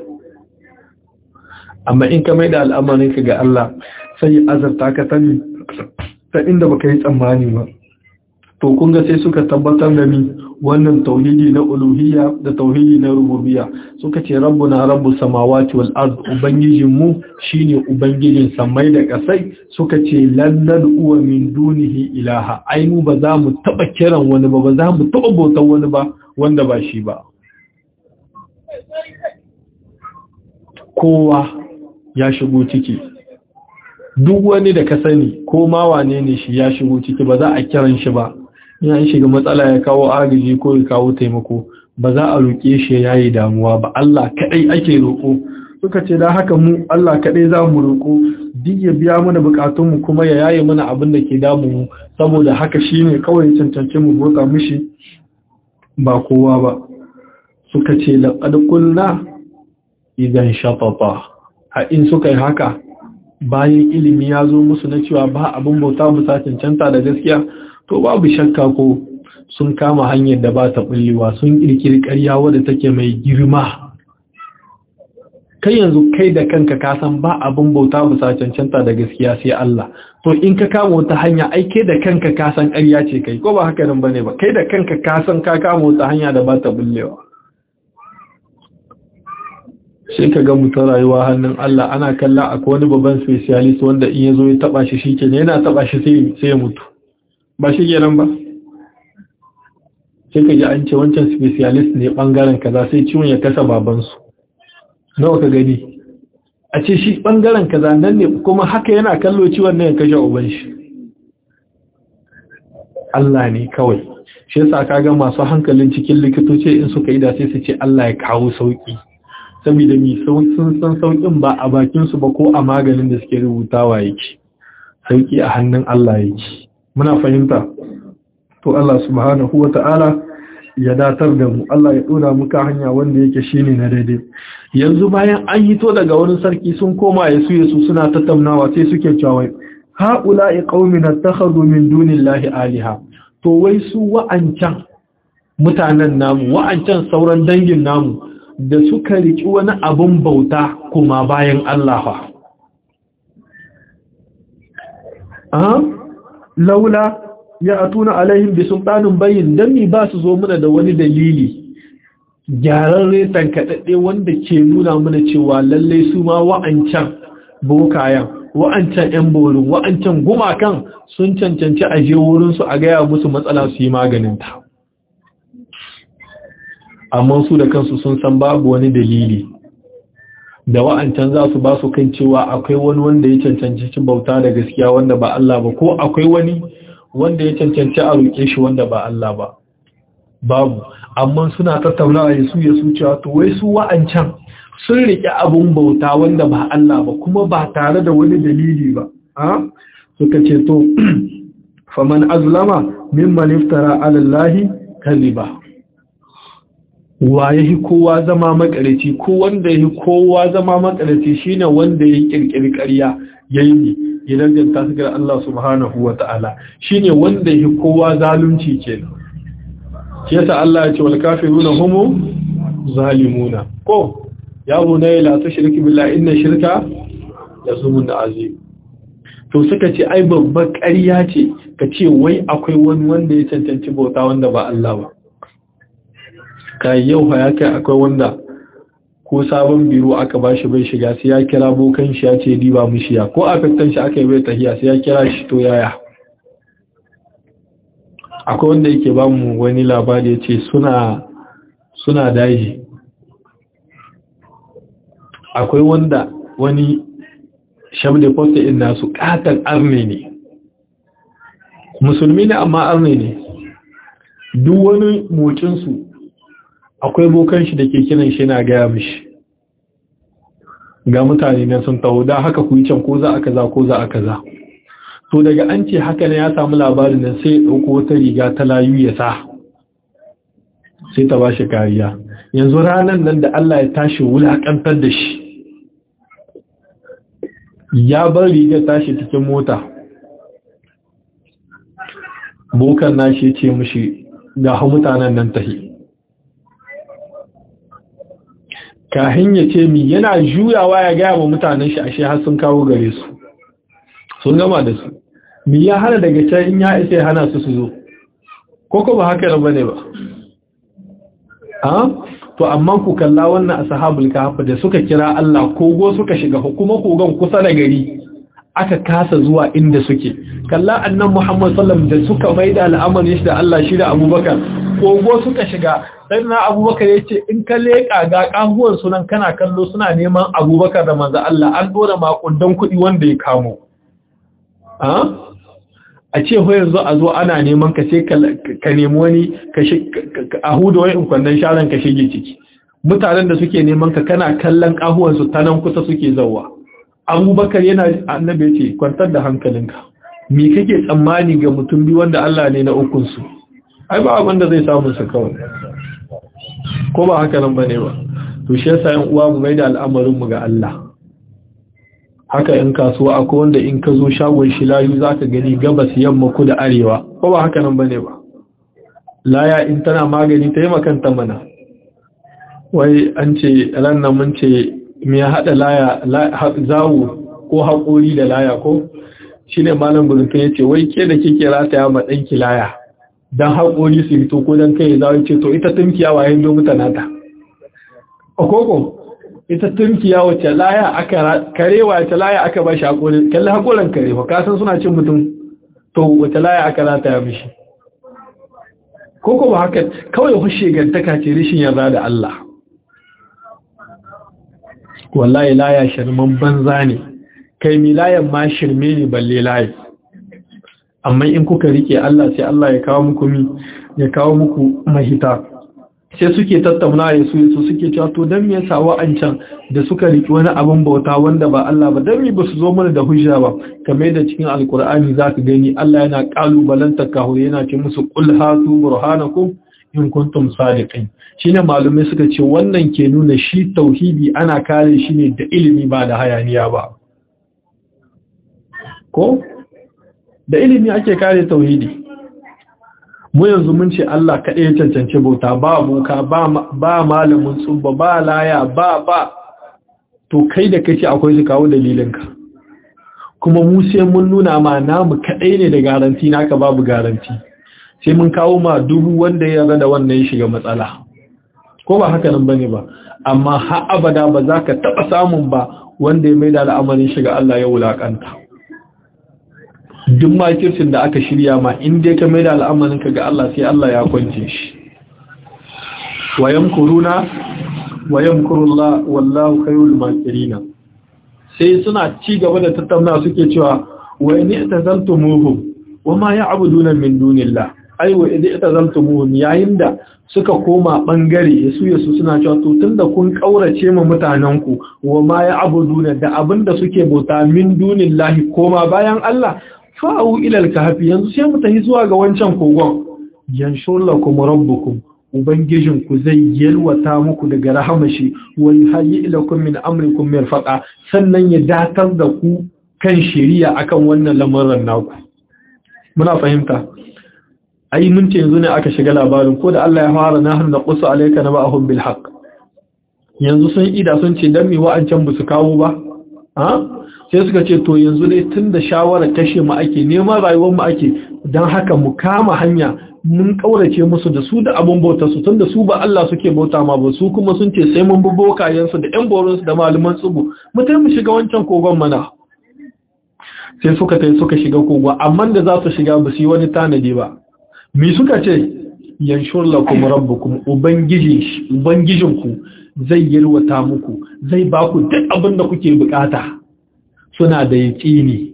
amma in ka mai da al'amarin ka ga Allah sai ya azarta ka tani ta inda baka yi tsammani ba to kun ga sai suka tabbatar da ni wannan tauhidi na uluhiyya da tauhidi na rububiyya suka ce rabbuna rabbus samawati wal ard ubangijin mu shine ubangijin samai da kasai suka ce lan nad'u min dunihi ilaha ai mu ba za mu taba kiran wani ba ba za mu taba bautar wani ba wanda ba shi ba kowa ya shigo ciki duk wani da ka sani ko ma wane ne shi ya shigo ciki ba za a kiran shi ba ya shiga matsala ya kawo agaji ko ya kawo taimako ba za a roƙe shi ya yi damuwa ba Allah kaɗai ake roƙo suka ce da haka mu Allah kaɗai za mu roƙo duk ya biya mana buƙatunmu kuma ya yaye mana abin da ke damu mu saboda haka shi ne kawai cancanci mu roƙa mishi ba kowa ba suka ce laƙad kulna idan shafafa a in suka yi haka bayan ilimi ya zo musu na cewa ba abin bauta musa cancanta da gaskiya to babu shakka ko sun kama hanyar da ba ta bullewa sun kirkiri ƙarya wadda take mai girma kai yanzu kai da kanka ka san ba abin bauta musa cancanta da gaskiya sai Allah to in ka kama wata hanya ai kai da kanka ka san ƙarya ce kai ko ba haka nan bane ba kai da kanka ka san ka kama wata hanya da ba ta bullewa sai ka ga mutum rayuwa hannun Allah ana kalla akwai wani babban specialist wanda in ya zo ya taba shi shi kenan yana taba shi sai ya mutu ba shi kenan ba sai ka ji an ce wancan specialist ne bangaren kaza sai ciwon ya kasa babansu nawa ka gani a ce shi bangaren kaza nan ne kuma haka yana kallo ciwon nan ya kashe uban shi Allah ne kawai shi yasa kaga masu hankalin cikin likitoci in suka yi da sai su ce Allah ya kawo sauki saboda mi sun san saukin ba a bakin su ba ko a maganin da suke rubutawa yake sauki a hannun Allah yake muna fahimta to Allah subhanahu wata'ala ya datar da mu Allah ya dora muka hanya wanda yake shine na daidai yanzu bayan an hito daga wani sarki sun koma yasu yasu suna tattaunawa sai suke cewa haula'i qaumin attakhadhu min dunillahi aliha to wai su wa'ancan mutanen namu wa'ancan sauran dangin namu da suka riki wani abun bauta kuma bayan Allah fa a laula ya atuna alaihim bi sultanin bayyin dan mi ba su zo muna da wani dalili gyararre tankadadde wanda ke nuna mana cewa lalle su ma wa'ancan bokayan wa'ancan yan borin wa'ancan gumakan sun cancanci a je wurin su a gaya musu matsala su yi maganin ta amma su da kansu sun san babu wani dalili da wa'ancan za su ba su kan cewa akwai wani wanda ya cancanci cin bauta da gaskiya wanda ba Allah ba ko akwai wani wanda ya cancanci a roƙe shi wanda ba Allah ba babu amma suna tattaunawa ya su ya su cewa to wai su wa'ancan sun riƙe abun bauta wanda ba Allah ba kuma ba tare da wani dalili ba a suka ce to faman azlama mimman iftara ala Allah kaliba wa yahi kowa zama makarici ko wanda yahi kowa zama makarici shine wanda ya kirkiri ƙarya yayi ne ya danganta su ga Allah subhanahu wata'ala shine wanda yahi kowa zalunci kenan yasa Allah ya ce wal kafiruna humu zalimuna ko ya bunay la tushriku billahi inna shirka yasumun azim to suka ce ai babbar ƙarya ce ka ce wai akwai wani wanda ya cancanci bauta wanda ba Allah ba kai yau ya kai akwai wanda ko sabon biro aka bashi bai shiga sai ya kira bokan shi ya ce diba mushiya ko a fitan shi aka yi bai tahiya sai ya kira shi to yaya akwai wanda yake ba mu wani labari ya ce suna suna daji akwai wanda wani shabda posta in nasu katon arne ne musulmi ne amma arne ne duk wani mocinsu akwai bokan shi da ke kiran shi na gaya mishi ga mutane nan sun taho da haka ku yi can ko za a kaza ko za a kaza to daga an ce haka ne ya samu labarin nan sai ya ɗauko wata riga ta layu ya sa sai ta ba shi kariya yanzu ranar nan da Allah ya tashi wulaƙantar da shi ya bar rigar tashi cikin mota bokan nashi ce mushi ga mutanen nan tahi kahin ya ce mi yana juyawa ya gaya wa mutanen shi ashe har sun kawo gare su sun gama da su mi ya hana daga can in ya isa hana su su zo ko ko ba haka ba ne ba a to amma ku kalla wannan ashabul kahf da suka kira Allah kogo suka shiga kuma kogon kusa da gari aka kasa zuwa inda suke kalla annan Muhammad sallam da suka maida al'amarin shi da Allah shi da Abubakar kogo suka shiga sai na Abubakar yace in ka leka ga kahuwan sunan kana kallo suna neman Abubakar da manzo Allah an dora makundan kuɗi wanda ya kamo a a ce ho yanzu a zo ana neman ka sai ka nemi wani a huda wani kwandon sharan ka shige ciki mutanen da suke neman ka kana kallon kahuwansu ta nan kusa suke zauwa abubakar yana annabi ce kwantar da hankalinka me kake tsammani ga mutum biyu wanda Allah ne na ukunsu ai ba abin da zai samu su kawai ko ba haka nan bane ba to shi yasa yan uwa mu maida al'amarin mu ga Allah haka in kasuwa akwai wanda in ka zo shagon shi layu zaka gani gabas yamma kudu arewa ko ba haka nan bane ba laya in tana magani ta yi makanta mana wai an ce ranar mun ce me ya haɗa laya zawo ko haƙori da laya ko shi ne malam gudunfin ya ce wai ke da kike rataya ma ɗanki laya don haƙori su fito ko don kai zawo ce to ita tunkiya wa yin domin tanata okoko ita tunkiya wace laya aka kare wace laya aka ba shi haƙori kalli haƙoran kare ba kasan suna cin mutum to wace laya aka rataya mishi koko ba haka kawai hushe gantaka ce rishin yarda da Allah wallahi laya shirman banza ne kai mi layan ma shirme ne balle layi amma in kuka rike Allah sai Allah ya kawo muku mi ya kawo muku mahita sai suke tattauna ya su su suke cewa to dan me yasa wa'ancan da suka riki wani abin bauta wanda ba Allah ba dan me ba su zo mana da hujja ba kamar da cikin alkur'ani zaka gani Allah yana kalubalanta kahu yana ce musu qul hatu burhanakum in kuntum sadiqin shine malumai suka ce wannan ke nuna shi tauhidi ana kare shi ne da ilimi ba da hayaniya ba ko da ilimi ake kare tauhidi mu yanzu mun ce Allah kaɗai ya cancanci bauta ba boka ba malamin tsubba ba laya ba ba to kai da kace akwai su kawo dalilinka kuma mu sai mun nuna ma namu kaɗai ne da garanti naka babu garanti sai mun kawo ma dubu wanda ya da wannan ya shiga matsala ko ba haka nan bane ba amma har abada ba za ka taɓa samun ba wanda ya mai da al'amarin shiga Allah ya wulakanta duk makircin da aka shirya ma in dai ka mai da al'amarin ka ga Allah sai Allah ya kwance shi wayan kuruna wayan kurulla wallahu khairul makirina sai suna ci gaba da tattauna suke cewa wa in tazaltumuhum wama ya'buduna min dunillah ai wa idza tazaltumuhum yayin da suka koma bangare yasu yasu suna cewa to tunda kun kaurace ma mutanen ku wama ya'buduna da abinda suke bauta min dunillahi koma bayan Allah fa'u ila al-kahfi yanzu sai mu tafi zuwa ga wancan kogon yanshur lakum rabbukum Ubangijinku zai yalwata muku daga rahamashi wa yuhayyi ilakum min amrikum mirfaqa sannan ya datar da ku kan shari'a akan wannan lamarin naku muna fahimta ai mun ce yanzu ne aka shiga labarin ko da Allah ya fara nahar da qusu alayka na ba'hum bil haqq yanzu sun ida sun ce dan me wa'ancan ba su kawo ba ha sai suka ce to yanzu dai tunda shawara kashe mu ake neman rayuwar mu ake dan haka mu kama hanya mun kaurace musu da su da abun bauta su tunda su ba Allah suke bauta ma ba su kuma sun ce sai mun bi bokayensu da ƴan borinsu da malaman tsubu mu tai mu shiga wancan kogon mana sai suka tai suka shiga kogon amma da za su shiga ba su yi wani tanadi ba me suka ce yanshur lakum rabbukum ubangiji ubangijinku zai yalwata muku zai ba ku duk abin da kuke bukata suna da yaqini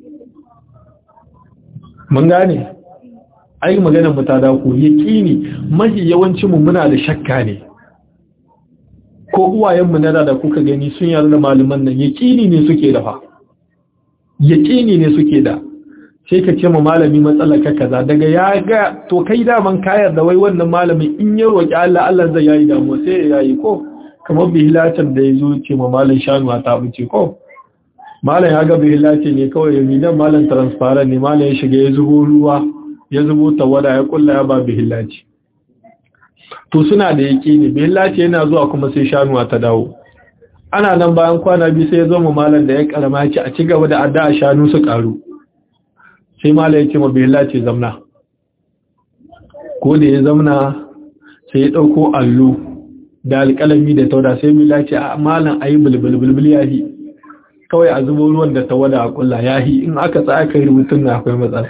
mun gane ai maganar mu ta dako yaqini mahi yawancin mu muna da shakka ne ko uwayen mu na da kuka gani sun yarda da malaman nan yaqini ne suke da fa yaqini ne suke da sai ka ce ma malami matsalar ka kaza daga ya ga to kai daman kayar da wai wannan malamin in ya roki Allah Allah zai yayi damu sai ya yayi ko kamar bihilacin da yazo ce ma malam shanuwa ta buce ko malam ya ga bihilace ne kawai ya midan malam transparent ne malam ya shiga ya zubo ruwa ya zubo tawada ya kulla ya ba bihillaci to suna da yake ne bihillaci yana zuwa kuma sai shanuwa ta dawo ana nan bayan kwana biyu sai ya zo mu malam da ya karama ci a ci gaba da addu'a shanu su karu sai malam ya ce ma bihillaci zamna ko da ya zamna sai ya dauko allo da alƙalami da tauda sai bihillaci a malam ayi bulbulbul yahi kawai a zubo ruwan da ta wada a kulla yahi in aka tsaya kai rubutun na akwai matsala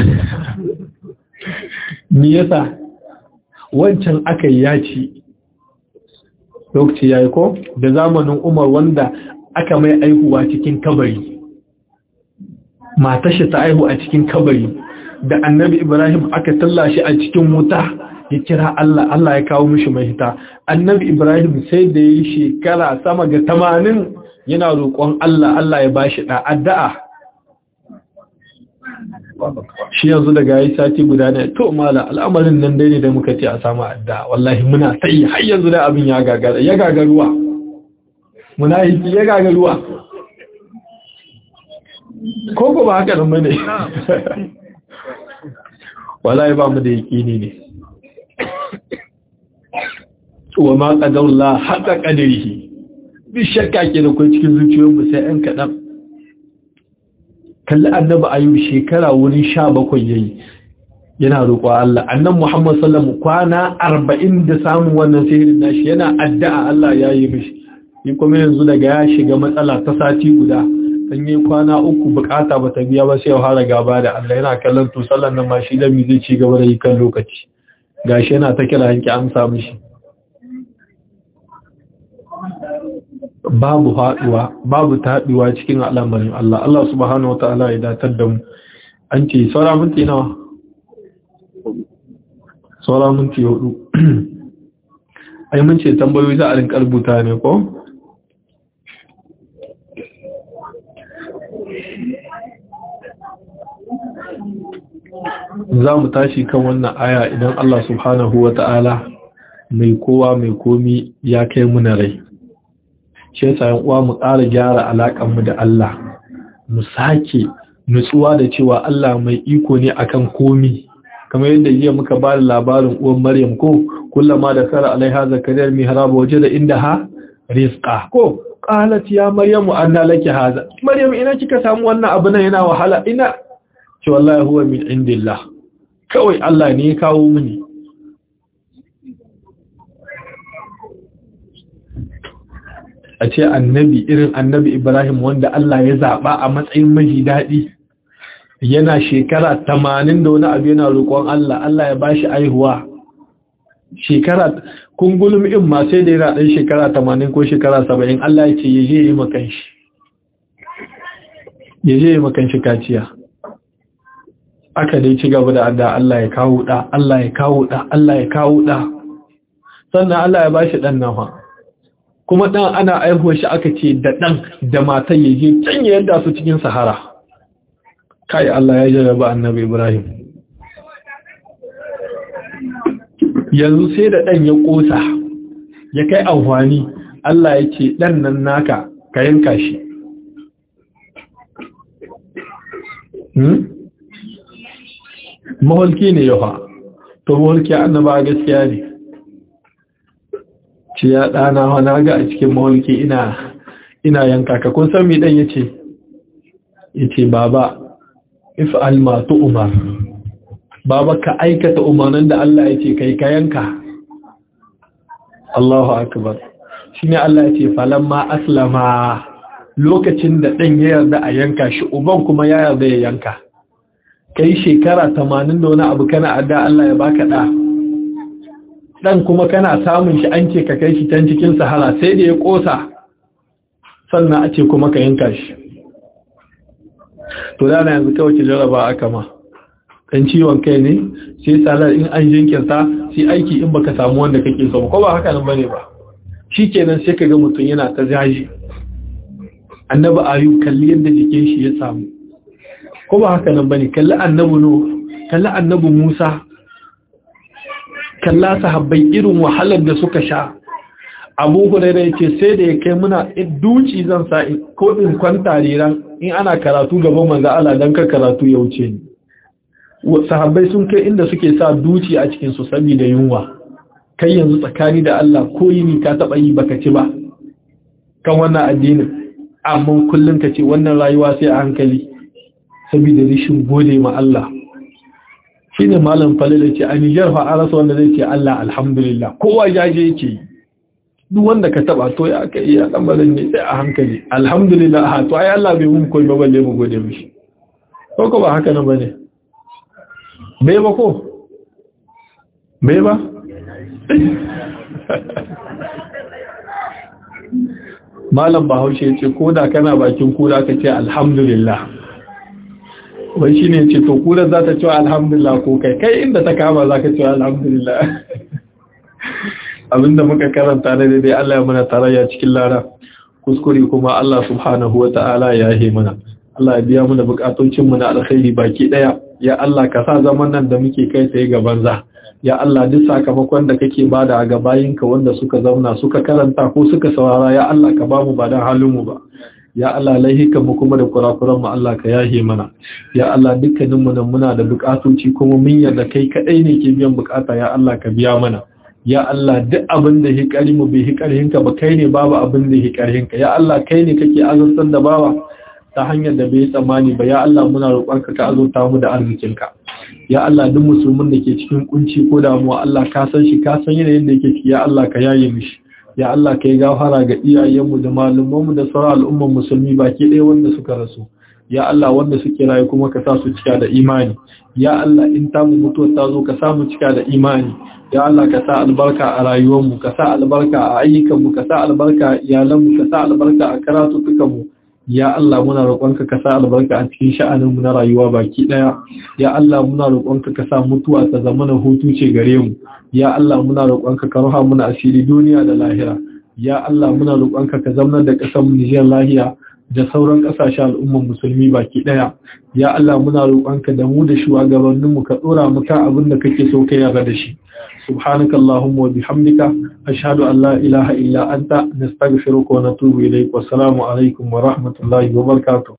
me yasa wancan aka yi yaci lokaci yayi ko da zamanin Umar wanda aka mai aihuwa cikin kabari matashi ta aihu a cikin kabari da annabi Ibrahim aka tallashi a cikin wuta ya kira Allah Allah ya kawo mishi mahita annabi Ibrahim sai da yi shekara sama ga tamanin yana roƙon Allah Allah ya bashi da addu'a shi yanzu daga yi sati guda ne to mala al'amarin nan dai ne da muka ce a samu addu'a wallahi muna sai har yanzu da abin ya gagara ya gagaruwa muna yi ya gagaruwa ko ko ba haka nan bane wallahi ba mu da yakini ne wa ma qadarullah haqa qadarihi bi shakka ke da kai cikin zuciyoyinmu sai an kadan kalli annabi ayyub shekara wurin 17 yayi yana roƙo Allah annabi Muhammad sallallahu kwana 40 da samun wannan sihirin nashi yana addu'a Allah ya yi mishi ni kuma yanzu daga ya shiga matsala ta sati guda dan yi kwana uku bukata bata biya ba sai ya fara gaba da Allah yana kallon to sallan nan ma shi da mi zai ci gaba da yi kan lokaci gashi yana ta kira hanki amsa mishi babu haɗuwa babu taɗuwa cikin al'amarin Allah Allah subhanahu wata'ala ya datar da mu an ce saura minti nawa saura minti hudu ai mun ce tambayoyi za a rinka rubuta ne ko za mu tashi kan wannan aya idan Allah subhanahu wata'ala mai kowa mai komi ya kai muna rai shi yasa yan uwa mu ƙara gyara alaƙar mu da Allah mu sake nutsuwa da cewa Allah mai iko ne akan komi kamar yadda jiya muka ba da labarin uwan Maryam ko kullama da kara alaiha zakariyar mihrab waje da inda ha rizqa ko qalat ya maryamu anna laki hadha maryam ina kika samu wannan abu nan yana wahala ina ce wallahi huwa min indillah kawai Allah ne ya kawo mini a ce annabi irin annabi Ibrahim wanda Allah ya zaɓa a matsayin maji daɗi yana shekara tamanin da wani abu yana roƙon Allah Allah ya bashi aihuwa shekara kungulum in ma sai da yana ɗan shekara tamanin ko shekara saba'in Allah ya ce ya je yi makan shi ya je yi makan shi kaciya aka dai ci gaba da adda Allah ya kawo ɗa Allah ya kawo ɗa Allah ya kawo ɗa sannan Allah ya bashi ɗan nafa kuma ɗan ana aihuwa shi aka ce da ɗan da matan ya je can ya yadda su cikin sahara kai Allah ya jarraba annabi Ibrahim yanzu sai da ɗan ya ƙosa ya kai amfani Allah ya ce ɗan nan naka ka yanka shi maholki ne yawa to maholki annaba gaskiya ne ce ya ɗana wana ga a cikin mawalki ina ina yanka ka kun san mi ɗan ya ce ya ce baba if almatu umar baba ka aikata umarnin da Allah ya ce kai ka yanka Allahu akbar shi ne Allah ya ce falamma aslama lokacin da ɗan ya yarda a yanka shi uban kuma ya yarda ya yanka kai shekara tamanin da wani abu kana adda Allah ya baka ɗa dan kuma kana samun shi an ce ka kai shi can cikin sahara sai da ya kosa sannan a ce kuma ka yanka shi to dana yanzu kawai ki jaraba aka ma dan ciwon kai ne sai salar in an jinkirta sai aiki in baka samu wanda kake so ko ba haka nan bane ba shikenan sai kaga mutum yana ta jaji annabi ayu kalli yadda jikin shi ya samu ko ba haka nan bane kalli annabi no kalli annabi Musa kalla sahabbai irin wahalar da suka sha abu hurairu yace sai da ya kai muna duci zan sa ko in kwanta riran in ana karatu gaban manzo Allah dan ka karatu ya wuce ni sahabbai sun kai inda suke sa duci a cikin su saboda yunwa kai yanzu tsakani da Allah ko yini ka taba yi baka ci ba kan wannan addinin amma kullun ka ce wannan rayuwa sai a hankali saboda rishin gode ma Allah shi ne malam falila ce a nijar fa an rasa wanda zai ce Allah alhamdulillah kowa jaje yake yi duk wanda ka taba to ya aka iya lambarin ne sai a hankali alhamdulillah ha to ai Allah bai mun koyi ba balle mu gode mishi ko ko ba haka nan bane bai ba ko bai ba malam bahaushe ya ce ko da kana bakin kura ka ce alhamdulillah wai shine ce to kula za ta ce alhamdulillah ko kai kai inda ta kama za ka ce alhamdulillah abinda muka karanta da daidai Allah ya mana tarayya cikin lara kuskure kuma Allah subhanahu wa ta'ala ya yi mana Allah ya biya mana bukatocin mu na alkhairi baki daya ya Allah ka sa zaman nan da muke kai sai ga banza ya Allah duk sakamakon da kake bada ga bayinka wanda suka zauna suka karanta ko suka saurara ya Allah ka bamu ba dan halin mu ba ya Allah laihika mu kuma da kurakuran mu Allah ka yahe mana ya Allah dukkanin mu nan muna da bukatoci kuma mun yarda kai kadai ne ke biyan bukata ya Allah ka biya mana ya Allah duk abin da hikari mu bai hikarinka ba kai ne babu abin da hikarinka ya Allah kai ne kake azurtar da bawa ta hanyar da bai tsammani ba ya Allah muna roƙonka ka azurta mu da arzikinka ya Allah duk musulmin da ke cikin kunci ko damuwa Allah ka san shi ka san yanayin da yake ciki ya Allah ka yaye mishi ya Allah ka yi gafara ga iyayenmu da malumanmu da sauran al'umman musulmi baki ɗaya wanda suka rasu ya Allah wanda suke rayu kuma ka sa su cika da imani ya Allah in ta mu mutuwa ta zo ka sa mu cika da imani ya Allah ka sa albarka a rayuwarmu ka sa albarka a ayyukanmu ka sa albarka a iyalanmu ka sa albarka a karatutukanmu ya Allah muna roƙonka ka sa albarka a cikin sha'aninmu na rayuwa baki ɗaya ya Allah muna roƙonka ka sa mutuwa ta zama na hutu ce gare mu ya Allah muna roƙonka ka ruha muna asiri duniya da lahira ya Allah muna roƙonka ka zama da ƙasar mu Nijar lahiya da sauran ƙasashen al'umman musulmi baki ɗaya ya Allah muna roƙonka da mu da shugabanninmu ka ɗora mu kan abin da kake so ka yarda da shi سبحانك اللهم وبحمدك أشهد أن لا إله إلا أنت نستغفرك ونتوب إليك والسلام عليكم ورحمة الله وبركاته